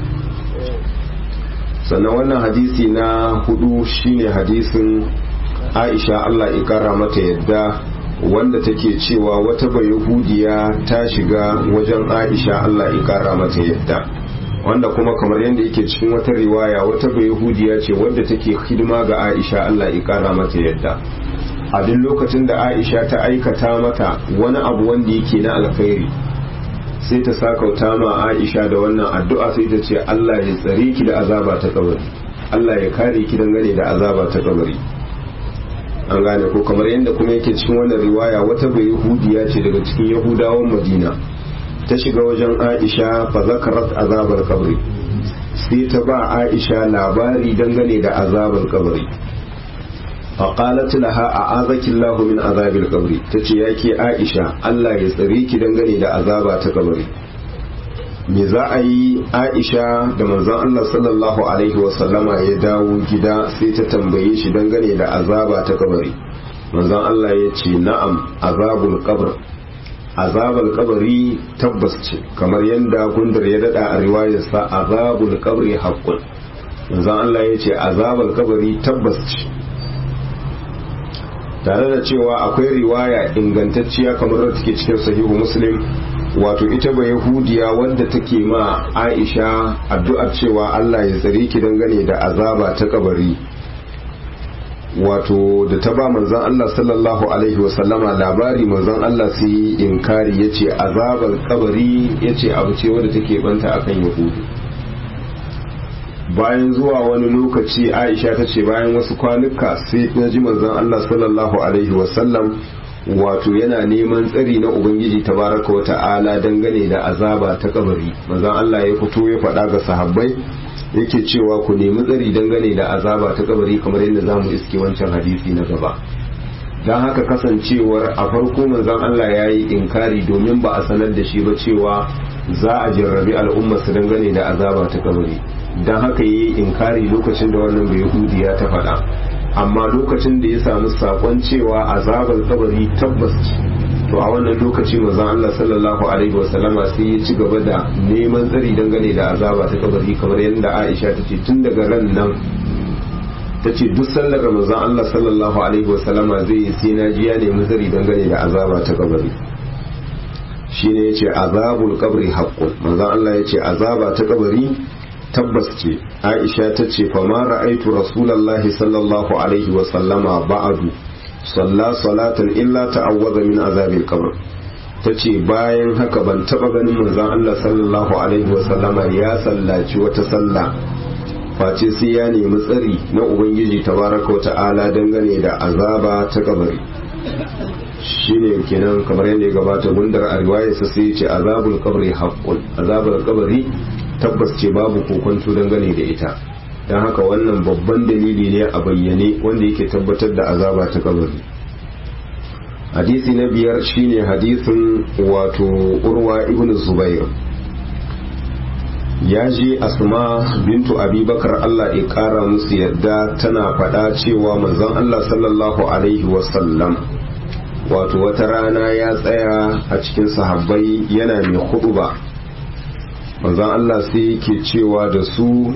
sannan wannan hadisi na hudu shine hadisin Aisha Allah ya kara mata yadda wanda take cewa wata bayahudiya ta shiga wajen Aisha Allah ya kara mata yadda wanda kuma kamar yadda yake cikin wata riwaya wata bayahudiya ce wadda take hidima ga Aisha Allah ya kara mata yadda a duk lokacin da Aisha ta aikata mata wani abu wanda yake na alkhairi sai ta sakauta ma Aisha da wannan addu'a sai ta ce Allah ya tsare ki da azaba ta kabari Allah ya kare ki dangane da azaba ta kabari an gane ko kamar yadda kuma yake cikin wannan riwaya wata bai yahudiya ce daga cikin yahudawan madina ta shiga wajen aisha fa zakarat azabar kabri sai ta ba aisha labari dangane da azabar kabari fa qalat laha a'azaki Allah min azabil kabri tace yake aisha Allah ya tsare ki dangane da azaba ta kabari me za a yi aisha da manzon Allah sallallahu alaihi wasallama ya dawo gida sai ta tambaye shi dangane da azaba ta kabari manzon Allah ya ce na'am azabul qabr azabul kabari tabbas ce kamar yadda gundar ya dada a riwayarsa azabul qabri haqqun manzon Allah ya ce azabul kabari tabbas ce tare da cewa akwai riwaya ingantacciya kamar da take cikin sahihu muslim wato ita ba yahudiya wadda take ma aisha addu'ar cewa allah ya tsare ki dangane da azaba ta kabari wato da ta ba manzan allah sallallahu alaihi wasallama labari manzan allah sai yi inkari ya ce azabar kabari ya ce abu ce wadda take banta akan yahudu bayan zuwa wani lokaci aisha ta ce bayan wasu kwanuka sai na ji manzan allah sallallahu alaihi wasallam wato yana neman tsari na ubangiji tabaraka wa ta'ala dangane da azaba ta kabari manzon Allah ya fito ya faɗa ga sahabbai yake cewa ku nemi tsari dangane da azaba ta kabari kamar yadda zamu iske wancan hadisi na gaba don haka kasancewar a farko manzon Allah ya yi inkari domin ba a sanar da shi ba cewa za a jarrabi al'umma su dangane da azaba ta kabari don haka yi inkari lokacin da wannan bai ya ta faɗa amma lokacin da ya samu sakon cewa azabar kabari tabbas to a wannan lokaci manzon Allah sallallahu alaihi wasallama sai ya ci gaba da neman tsari dangane da azaba ta kabari kamar yadda Aisha ta ce tun daga ran nan ta ce duk sallar manzon Allah sallallahu alaihi wasallama zai yi sai na ji ya nemi tsari dangane da azaba ta kabari shine yace azabul qabri haqqun manzon Allah yace azaba ta kabari tabbas ce aisha ta ce fa ma ra'aitu rasulullahi sallallahu alaihi wa sallama ba'adu salla salatan illa ta'awwaza min azabil qabr ta ce bayan haka ban taba ganin manzon Allah sallallahu alaihi wa sallama ya sallaci wata sallah face sai ya nemi tsari na ubangiji tabaraka ta'ala dangane da azaba ta kabari shine kenan kamar yadda ya gabata gundar a riwayarsa sai ya ce azabul qabri haqqun azabul qabri tabbas ce babu kokonto dangane da ita don haka wannan babban dalili ne a bayyane wanda yake tabbatar da azaba ta kabari hadisi na biyar shine hadisin wato urwa ibn zubair ya je asma bintu abubakar allah ya kara musu yadda tana faɗa cewa manzon allah sallallahu alaihi wasallam wato wata rana ya tsaya a cikin sahabbai yana mai hudu ba manzon Allah sai yake cewa da su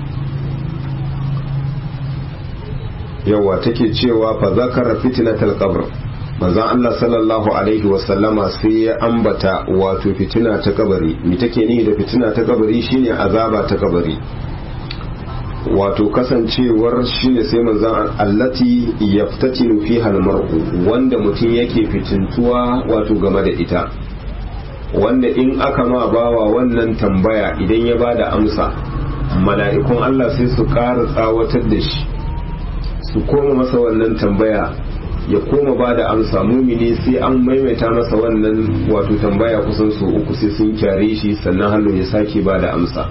yawa take cewa fa zakara fitnatal qabr manzon Allah sallallahu alaihi wasallama sai ya ambata wato fitina ta kabari me take ni da fitina ta kabari shine azaba ta kabari wato kasancewar shine sai manzon allati yaftatinu fiha almar'u wanda mutum yake fitintuwa wato game da ita wanda in aka ma bawa wannan tambaya idan ya bada amsa mala'ikun Allah sai su ƙara tsawatar da shi su koma masa wannan tambaya ya koma ba da amsa mumini sai an maimaita masa wannan wato tambaya kusan su uku sai sun kyare shi sannan hallo ya sake ba da amsa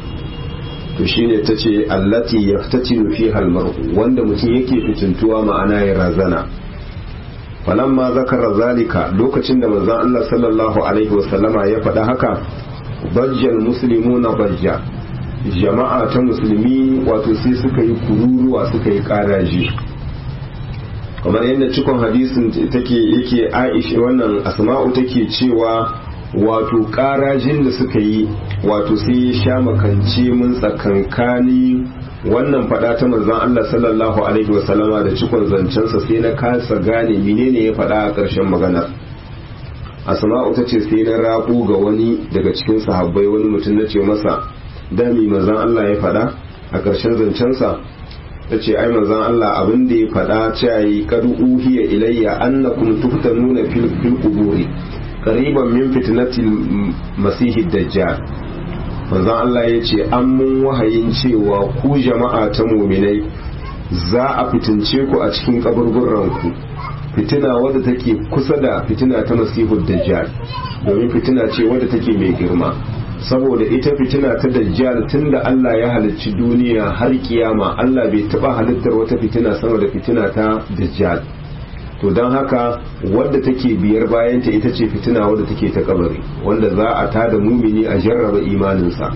to shine ta ce allati yaftatinu fi halmar wanda mutum yake fitintuwa ma'ana ya razana falamma zakara zalika lokacin da manzon Allah sallallahu alaihi wasallama ya faɗa haka bajjal muslimuna bajja jama'a ta musulmi wato sai suka yi kururuwa suka yi karaji kamar yadda cikon hadisin take yake aisha wannan asma'u take cewa wato karajin da suka yi wato sai ya sha makance mun tsakankani wannan fada ta manzon Allah sallallahu alaihi wasallama da cikon zancensa sai na kasa gane menene ya fada a ƙarshen maganar asma'u ta ce sai na rabu ga wani daga cikin sahabbai wani mutum na ce masa dami manzan Allah ya faɗa a ƙarshen zancensa ta ce ai manzan Allah abin da ya faɗa cewa yi kadu uhiya ilayya annakum tuftanuna fil fil quburi qariban min fitnatil masihid dajjal manzan Allah ya ce an mun wahayin cewa ku jama'a ta muminai za a fitince ku a cikin kaburburan ku fitina wadda take kusa da fitina ta masihud dajjal domin fitina ce wadda take mai girma saboda ita fitina ta dajjal tunda Allah ya halicci duniya har kiyama Allah bai taba halittar wata fitina sama da fitina ta dajjal to don haka wadda take biyar bayanta ita ce fitina wadda take ta kabari wanda za a tada mumini a jarraba imaninsa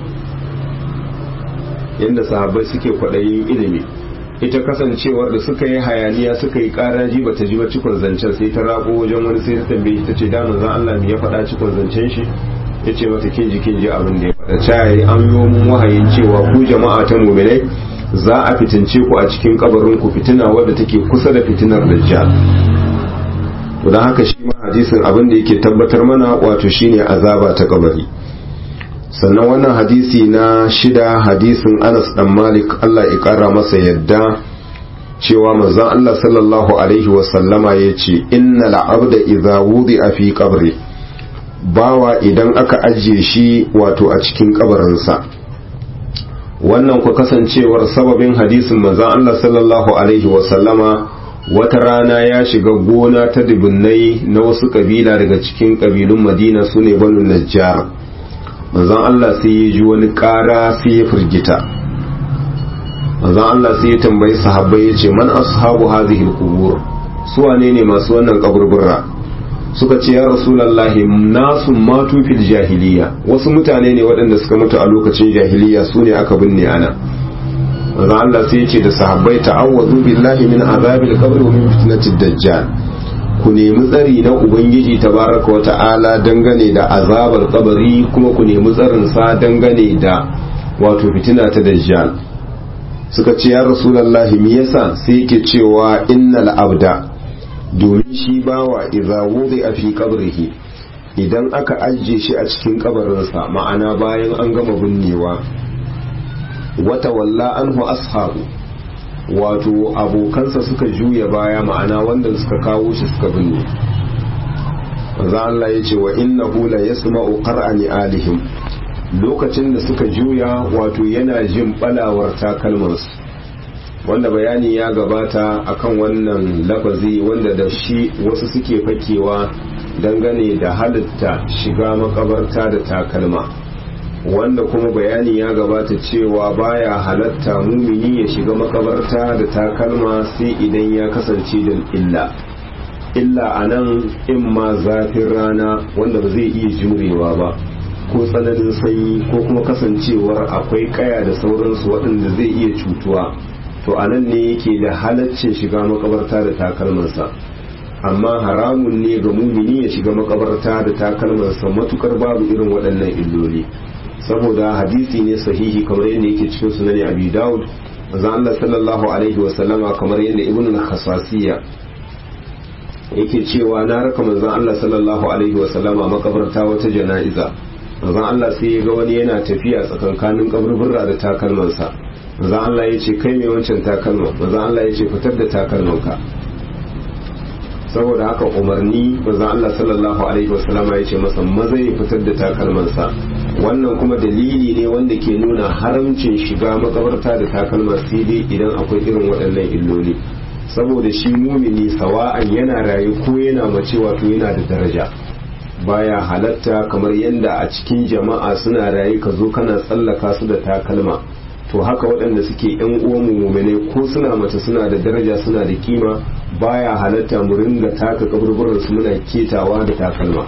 yadda sahabbai suke kwaɗayin ilimi ita kasancewar da suka yi hayaniya suka yi karaji ba ta ji ba cikon zancen sai ta rako wajen wani sai ta tambaye ta ce da manzon Allah me ya faɗa cikon zancen shi ya ce mata kin ji kin ji abin da ya faɗa cayayi an yi mun wahayin cewa ku jama'a ta muminai za a fitince ku a cikin kabarin ku fitina wadda take kusa da fitinar dajjal to dan haka shi ma hadisin abin da yake tabbatar mana wato shine azaba ta kabari sannan wannan hadisi na shida hadisin Anas dan Malik Allah ya kara masa yadda cewa manzon Allah sallallahu alaihi wa sallama yace innal abda idza wudi'a fi qabri bawa idan aka ajiye shi wato a cikin kabarinsa wannan ku kasancewar sababin hadisin manzon Allah sallallahu alaihi wasallama wata rana ya shiga gona ta dubunnai na wasu kabila daga cikin kabilun madina su ne banu najjar manzon Allah sai ya ji wani ƙara sai ya firgita manzon Allah sai ya tambayi sahabbai ya ce man ashabu hadhihi alqubur su wane ne masu wannan kaburbura suka ce ya rasulallahi nasu matu fil jahiliya wasu mutane ne waɗanda suka mutu a lokacin jahiliya su ne aka binne ana manzo Allah sai ya ce da sahabbai ta'awwazu billahi min azabil qabr wa min fitnatid dajjal ku nemi tsari na ubangiji tabaraka wa ta'ala dangane da azabar kabari kuma ku nemi tsarin sa dangane da wato fitina ta dajjal suka ce ya rasulallahi me yasa sai yake cewa innal abda domin shi bawa idza wudi'a fi qabrihi idan aka ajiye shi a cikin kabarinsa ma'ana bayan an gama binnewa wata walla anhu ashabu wato abokansa suka juya baya ma'ana wanda suka kawo shi suka binne manzo Allah ya ce wa innahu la yasma'u qara'ani alihim lokacin da suka juya wato yana jin balawar takalmansu wanda bayani ya gabata akan wannan lafazi wanda da shi wasu suke fakewa dangane da halitta shiga makabarta da takalma wanda kuma bayani ya gabata cewa baya halatta mumini ya shiga makabarta da takalma sai idan ya kasance da illa illa a nan in ma zafin rana wanda ba zai iya jurewa ba ko tsananin sanyi ko kuma kasancewar akwai kaya da sauransu waɗanda zai iya cutuwa to a nan ne yake da halaccin shiga makabarta da takalmansa amma haramun ne ga mumini ya shiga makabarta da takalmansa matukar babu irin waɗannan illoli saboda hadisi ne sahihi kamar yadda yake cikin sunan abi daud manzo Allah sallallahu alaihi wasallama kamar yadda ibnu al-khasasiyya yake cewa na raka manzo Allah sallallahu alaihi wasallama makabarta wata jana'iza manzo Allah sai ya ga wani yana tafiya tsakankanin kaburburra da takalmansa manzo Allah ya ce kai mai wancan takalma manzo Allah ya ce fitar da takalmanka saboda haka umarni manzo Allah sallallahu alaihi wasallama ya ce masa maza ya fitar da takalmansa wannan kuma dalili ne wanda ke nuna haramcin shiga makabarta da takalma sai dai idan akwai irin waɗannan illoli saboda shi mumini sawa'an yana rayu ko yana mace wato yana da daraja baya halatta kamar yadda a cikin jama'a suna rayu ka zo kana tsallaka su da takalma to haka waɗanda suke yan uwan mumine ko suna mace suna da daraja suna da kima baya halatta mu ringa taka kaburburan su muna ketawa da takalma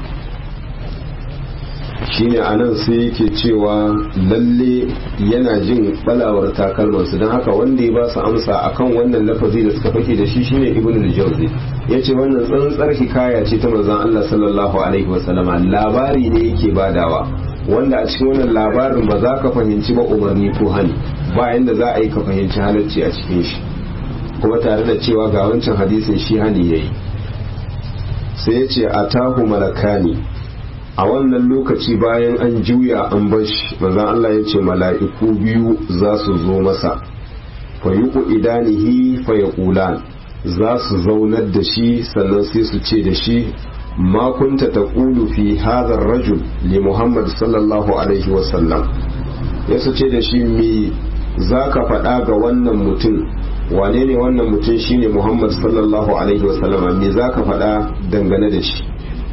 shine anan sai yake cewa lalle yana jin balawar takalmansu don haka wanda ya ba su amsa akan wannan lafazi da suka fake da shi shine ibnu al-jawzi yace wannan tsantsar hikaya ce ta manzon Allah sallallahu alaihi wasallama labari ne yake badawa wanda a cikin wannan labarin ba za ka fahimci ba umarni ko hani ba yanda za a yi ka fahimci halacci a cikin shi kuma tare da cewa ga wancan hadisin shi hani yayi sai ya ce atahu malakani a wannan lokaci bayan an juya an bashi manzon Allah ya ce mala'iku biyu za su zo masa fa yuqu idanihi fa yaqulan za su zaunar da shi sannan sai su ce da shi ma kunta taqulu fi hadha ar-rajul li Muhammad sallallahu alaihi wa sallam ya su ce da shi me zaka faɗa ga wannan mutum wane ne wannan mutum shine Muhammad sallallahu alaihi wa sallama me zaka faɗa dangane da shi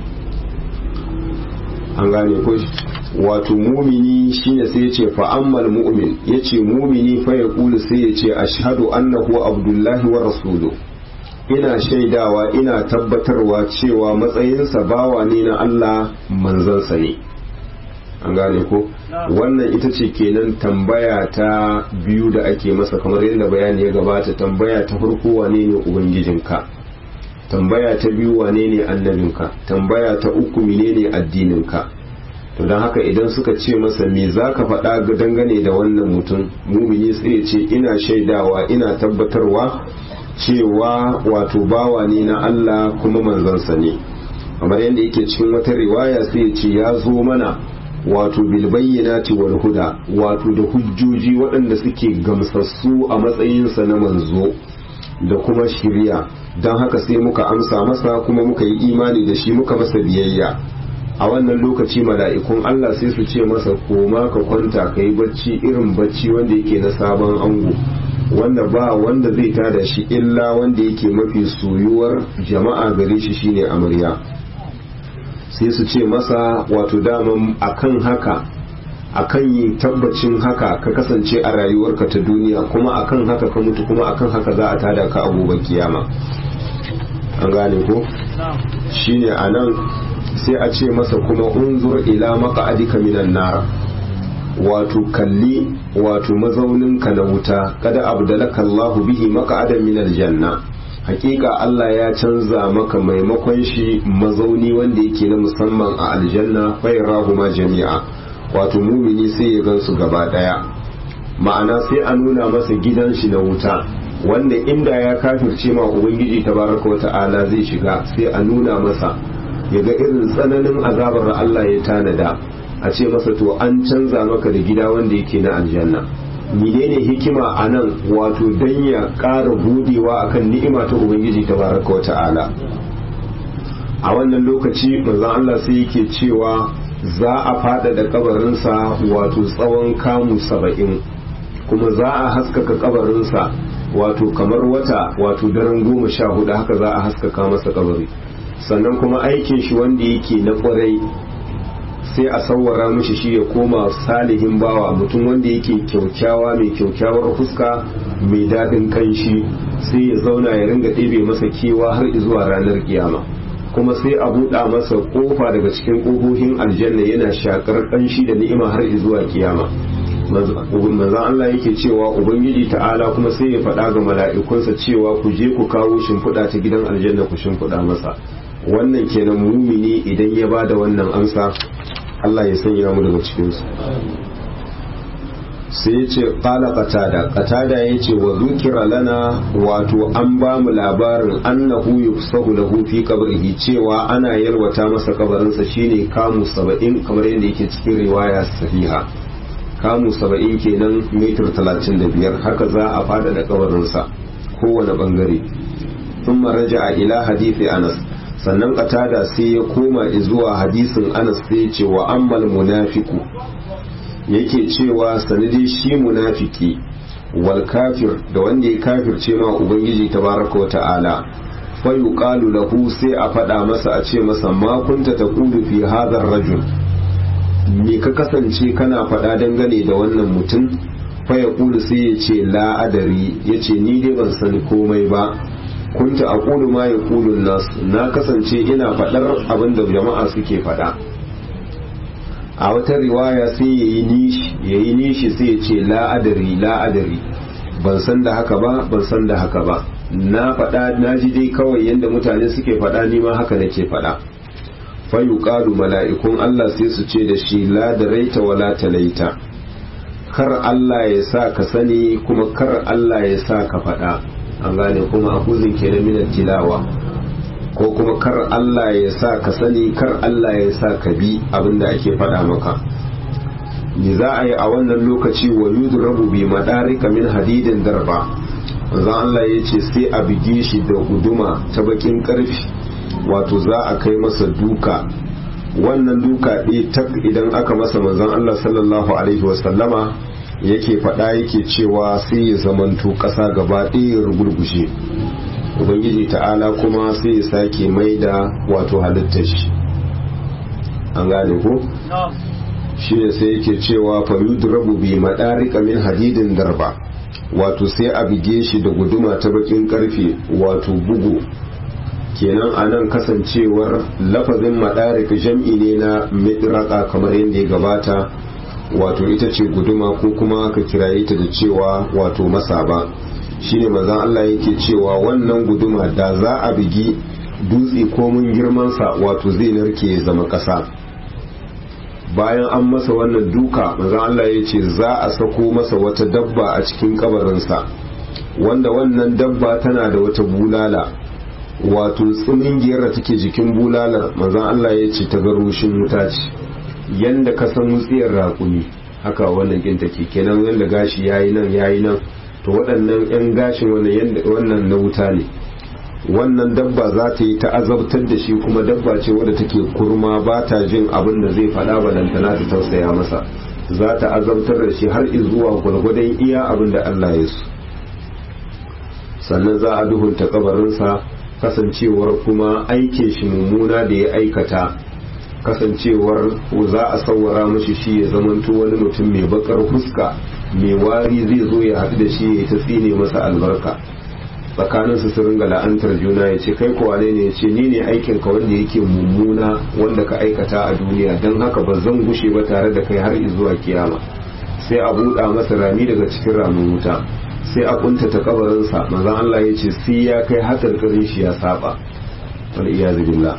an gane ko wato mumini shine sai yace fa ammal mu'min yace mumini fa ya kulu sai yace ashhadu annahu abdullahi wa rasulu ina shaidawa ina tabbatarwa cewa matsayinsa bawa ne na Allah manzansa ne an gane ko wannan ita ce kenan tambaya ta biyu da ake masa kamar yadda bayani ya gabata tambaya ta farko wane ne ubangijinka tambaya ta biyu wane ne annabinka tambaya ta uku menene addininka to don haka idan suka ce masa me za ka faɗa dangane da wannan mutum mumini sai ce ina shaidawa ina tabbatarwa cewa wato bawa ne na Allah kuma manzansa ne kamar yadda yake cikin wata riwaya sai ce ya zo mana wato bilbayyanati wal huda wato da hujjoji waɗanda suke gamsassu a matsayinsa na manzo da kuma shirya don haka sai muka amsa masa kuma muka yi imani da shi muka masa biyayya a wannan lokaci mala'ikun Allah sai su ce masa koma ka kwanta ka yi bacci irin bacci wanda yake na sabon ango wanda ba wanda zai tada shi illa wanda yake mafi soyuwar jama'a gare shi shine amarya sai su ce masa wato daman akan haka akan yi tabbacin haka ka kasance a rayuwarka ta duniya kuma akan haka ka mutu kuma akan haka za a tada ka a gobe kiyama an gane ko shine anan sai a ce masa kuma unzur ila maq'adika minan nar wato kalli wato mazauninka na wuta kada abdalaka Allah bihi maq'adan minal janna hakika Allah ya canza maka maimakon shi mazauni wanda yake na musamman a aljanna ma jami'a wato mumini sai ya gansu gaba daya ma'ana sai a nuna masa gidan shi na wuta wanda inda ya kafirce ma ubangiji tabaraka wa ta'ala zai shiga sai a nuna masa ya ga irin tsananin azabar da Allah ya tanada a ce masa to an canza maka da gida wanda yake na aljanna menene hikima a nan wato dan ya ƙara budewa akan ni'ima ta ubangiji tabaraka wa ta'ala a wannan lokaci manzon Allah sai yake cewa za a fada da kabarinsa wato tsawon kamu saba'in kuma za a haskaka kabarinsa wato kamar wata wato daren goma sha hudu haka za a haskaka masa kabari sannan kuma aikin shi wanda yake na kwarai sai a sawwara mishi shi ya koma salihin bawa mutum wanda yake kyaukyawa mai kyaukyawar fuska mai daɗin kanshi sai ya zauna ya ringa ɗebe masa kewa har zuwa ranar kiyama kuma sai a buɗa masa ƙofa daga cikin ƙofofin aljanna yana shakar ƙanshi da ni'ima har zuwa kiyama manzan Allah yake cewa ubangiji ta'ala kuma sai ya faɗa ga mala'ikunsa cewa ku je ku kawo shimfiɗa ta gidan aljanna ku shimfiɗa masa wannan kenan mumini idan ya bada wannan amsa Allah ya sanya mu daga cikinsu sai ya ce ƙala qatada qatada ya ce wa zukira lana wato an ba mu labarin annahu yufsahu lahu fi qabrihi cewa ana yalwata masa kabarinsa shine kamu saba'in kamar yadda yake cikin riwaya sahiha kamu saba'in kenan mitar talatin da biyar haka za a fada da kabarinsa kowane bangare sun raja a ila hadithi anas sannan katada sai ya koma zuwa hadisin anas sai ce wa ammal munafiku yake cewa sanadi shi munafiki wal kafir da wanda ya kafirce ma ubangiji tabaraka wa ta'ala fa yuqalu lahu sai a faɗa masa a ce masa ma kunta taqulu fi hadha rajul me ka kasance kana faɗa dangane da wannan mutum fa ya kulu sai ya ce la'adari ya ce ni dai ban sani komai ba kunta a kulu ma ya kulu nas na kasance ina faɗar abin da jama'a suke faɗa a wata riwaya sai ya yi nishi ya yi nishi sai ya ce la'adari la'adari ban san da haka ba ban san da haka ba na faɗa na ji dai kawai yadda mutane suke faɗa ni ma haka nake faɗa fayuqalu mala'ikun Allah sai su ce da shi la daraita wala talaita kar Allah ya sa ka sani kuma kar Allah ya sa ka faɗa an gane kuma akuzin kenan min tilawa ko kuma kar Allah ya sa ka sani kar Allah ya sa ka bi abinda ake faɗa maka ni za a yi a wannan lokaci wa yudrabu bi madarika min hadidin darba manzon Allah ya ce sai a bige shi da guduma ta bakin karfi wato za a kai masa duka wannan duka ɗaya tak idan aka masa manzon Allah sallallahu alaihi wasallama yake faɗa yake cewa sai ya zamanto ƙasa gaba ɗaya ya rugurgushe ubangiji ta'ala kuma sai ya sake mai da wato halittar shi an gane ko shi ne sai yake cewa fa yudrabu bi madarika min hadidin darba wato sai a bige shi da guduma ta bakin karfe wato bugu kenan a nan kasancewar lafazin madarik jam'i ne na midraka kamar yadda ya gabata wato ita ce guduma ko kuma ka kiraye ta da cewa wato masaba shine mazan Allah yake cewa wannan guduma da za a bigi dutse komin girmansa wato zai narke ya zama ƙasa bayan an masa wannan duka mazan Allah ya ce za a sako masa wata dabba a cikin kabarinsa wanda wannan dabba tana da wata bulala wato tsimingiyar da take jikin bulalar manzon Allah ya ce ta garushin wuta ce yanda ka san wutsiyar raƙumi haka wannan kin take kenan yanda gashi yayi nan yayi nan to waɗannan yan gashin wannan wannan na wuta ne wannan dabba za ta yi ta azabtar da shi kuma dabba ce wadda take kurma ba ta jin abin da zai faɗa balantana ta tausaya masa za ta azabtar da shi har zuwa gwargwadon iya abin da Allah ya so sannan za a duhunta kabarinsa kasancewar kuma aikin shi mummuna da ya aikata kasancewar za a sauwara mashi shi ya zamanto wani mutum mai bakar fuska mai wari zai zo ya haɗu da shi ya yi ta tsine masa albarka tsakanin su su ringa la'antar juna ya ce kai kowa ne ya ce ni ne aikin ka wanda yake mummuna wanda ka aikata a duniya don haka ba zan gushe ba tare da kai har zuwa kiyama sai a buɗa masa rami daga cikin ramin wuta sai a kuntata kabarinsa manzon Allah ya ce sai ya kai hatar karin shi ya saba wal iyazu billah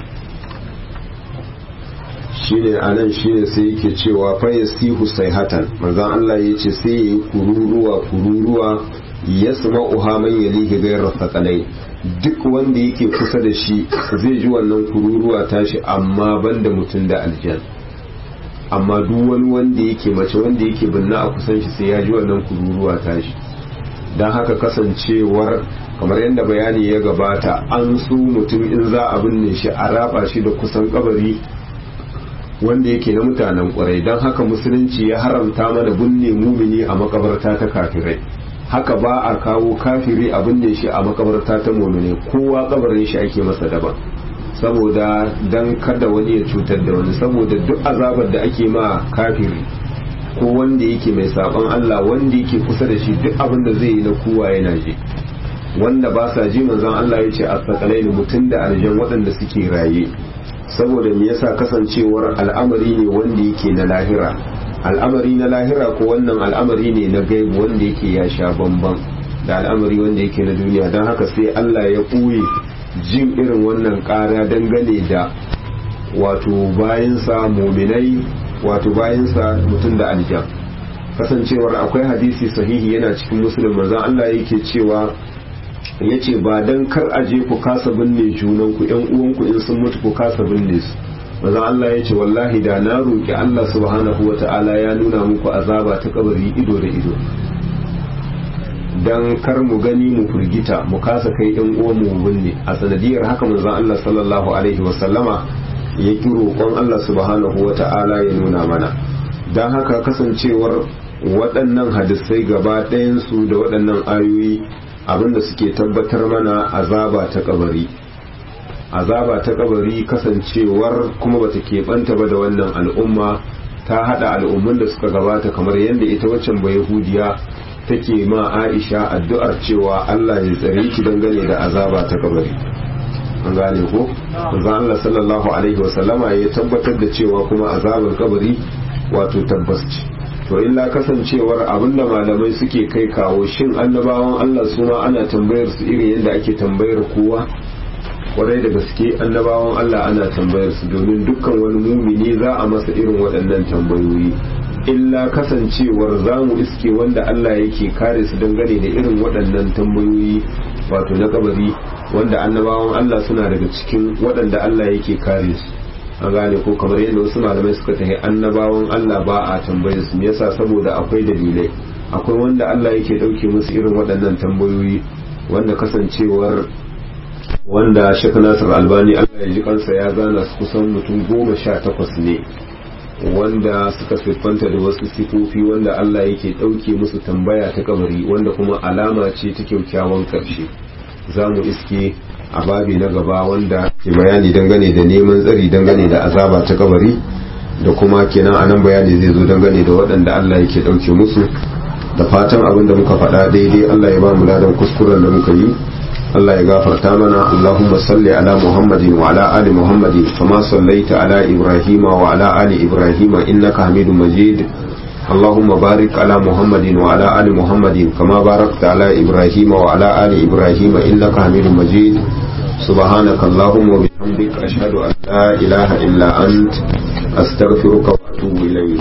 shine anan shine sai yake cewa fa yasihu sayhatan manzon Allah ya ce sai yayi kururuwa kururuwa yasma'uha man yalihi ghayra thaqalai duk wanda yake kusa da shi zai ji wannan kururuwa tashi amma banda mutum da aljan amma duk wani wanda yake mace wanda yake binna a kusan shi sai ya ji wannan kururuwa tashi don haka kasancewar kamar yadda bayani ya gabata an su mutum in za a binne shi a raba shi da kusan kabari wanda yake na mutanen kwarai don haka musulunci ya haramta mana binne mumini a makabarta ta kafirai haka ba a kawo kafiri a binne shi a makabarta ta mumini kowa kabarin shi ake masa daban saboda don kada wani ya cutar da wani saboda duk azabar da ake ma kafiri ko wanda yake mai sabon Allah wanda yake kusa da shi duk abin da zai yi na kowa yana ji wanda ba sa ji manzon Allah ya ce asaqalai mutum da aljan waɗanda suke raye saboda me yasa kasancewar al'amari ne wanda yake na lahira al'amari na lahira ko wannan al'amari ne na gaibu wanda yake ya sha bamban da al'amari wanda yake na duniya don haka sai Allah ya ɓoye jin irin wannan ƙara dangane da wato bayansa muminai wato bayansa mutum da aljan kasancewar akwai hadisi sahihi yana cikin musulun manzon Allah yake cewa ya ce ba don kar aje ku kasa binne junanku yan uwanku in sun mutu ku kasa binne su manzon Allah ya ce wallahi da na roƙi Allah subhanahu wa ta'ala ya nuna muku azaba ta kabari ido da ido dan kar mu gani mu firgita mu kasa kai yan uwan mu binne a sanadiyar haka manzon Allah sallallahu alaihi wa sallama ya ki roƙon Allah subhanahu wa ta'ala ya nuna mana dan haka kasancewar waɗannan hadisai gaba ɗayansu da waɗannan ayoyi abinda suke tabbatar mana azaba ta kabari azaba ta kabari kasancewar kuma bata keɓanta ba da wannan al'umma ta haɗa al'ummun da suka gabata kamar yadda ita waccan ba yahudiya take ma aisha addu'ar cewa Allah ya tsare ki dangane da azaba ta kabari an gane ko manzon Allah sallallahu alaihi wasallama ya tabbatar da cewa kuma azabar kabari wato tabbas ce to illa kasancewar abinda malamai suke kai kawo shin annabawan Allah su ma ana tambayar su irin yadda ake tambayar kowa kwarai da gaske annabawan Allah ana tambayar su domin dukkan wani mumini za a masa irin waɗannan tambayoyi illa kasancewar za mu iske wanda Allah yake kare su dangane da irin waɗannan tambayoyi wato na kabari wanda annabawan Allah suna daga cikin waɗanda Allah yake kare su an gane ko kamar yadda wasu malamai suka tafi annabawan Allah ba a tambayar su yasa saboda akwai dalilai akwai wanda Allah yake dauke musu irin waɗannan tambayoyi wanda kasancewar wanda Sheikh Nasir Albani Allah ya ji kansa ya zana su kusan mutum goma sha takwas ne wanda suka siffanta da wasu sifofi wanda Allah yake dauke musu tambaya ta kabari wanda kuma alama ce ta kyaukyawan karshe za mu iske a babi na gaba wanda ke bayani dangane da neman tsari dangane da azaba ta kabari da kuma kenan anan bayani zai zo dangane da waɗanda Allah yake ɗauke musu da fatan abin da muka faɗa daidai Allah ya ba mu ladan kuskuren da muka yi Allah ya gafarta mana Allahumma salli ala Muhammadin wa ala ali Muhammadin kama sallaita ala Ibrahim wa ala ali Ibrahim innaka Hamidum Majid اللهم بارك على محمد وعلى آل محمد كما باركت على إبراهيم وعلى آل إبراهيم إنك حميد مجيد سبحانك اللهم وبحمدك أشهد أن لا إله إلا أنت أستغفرك وأتوب إليك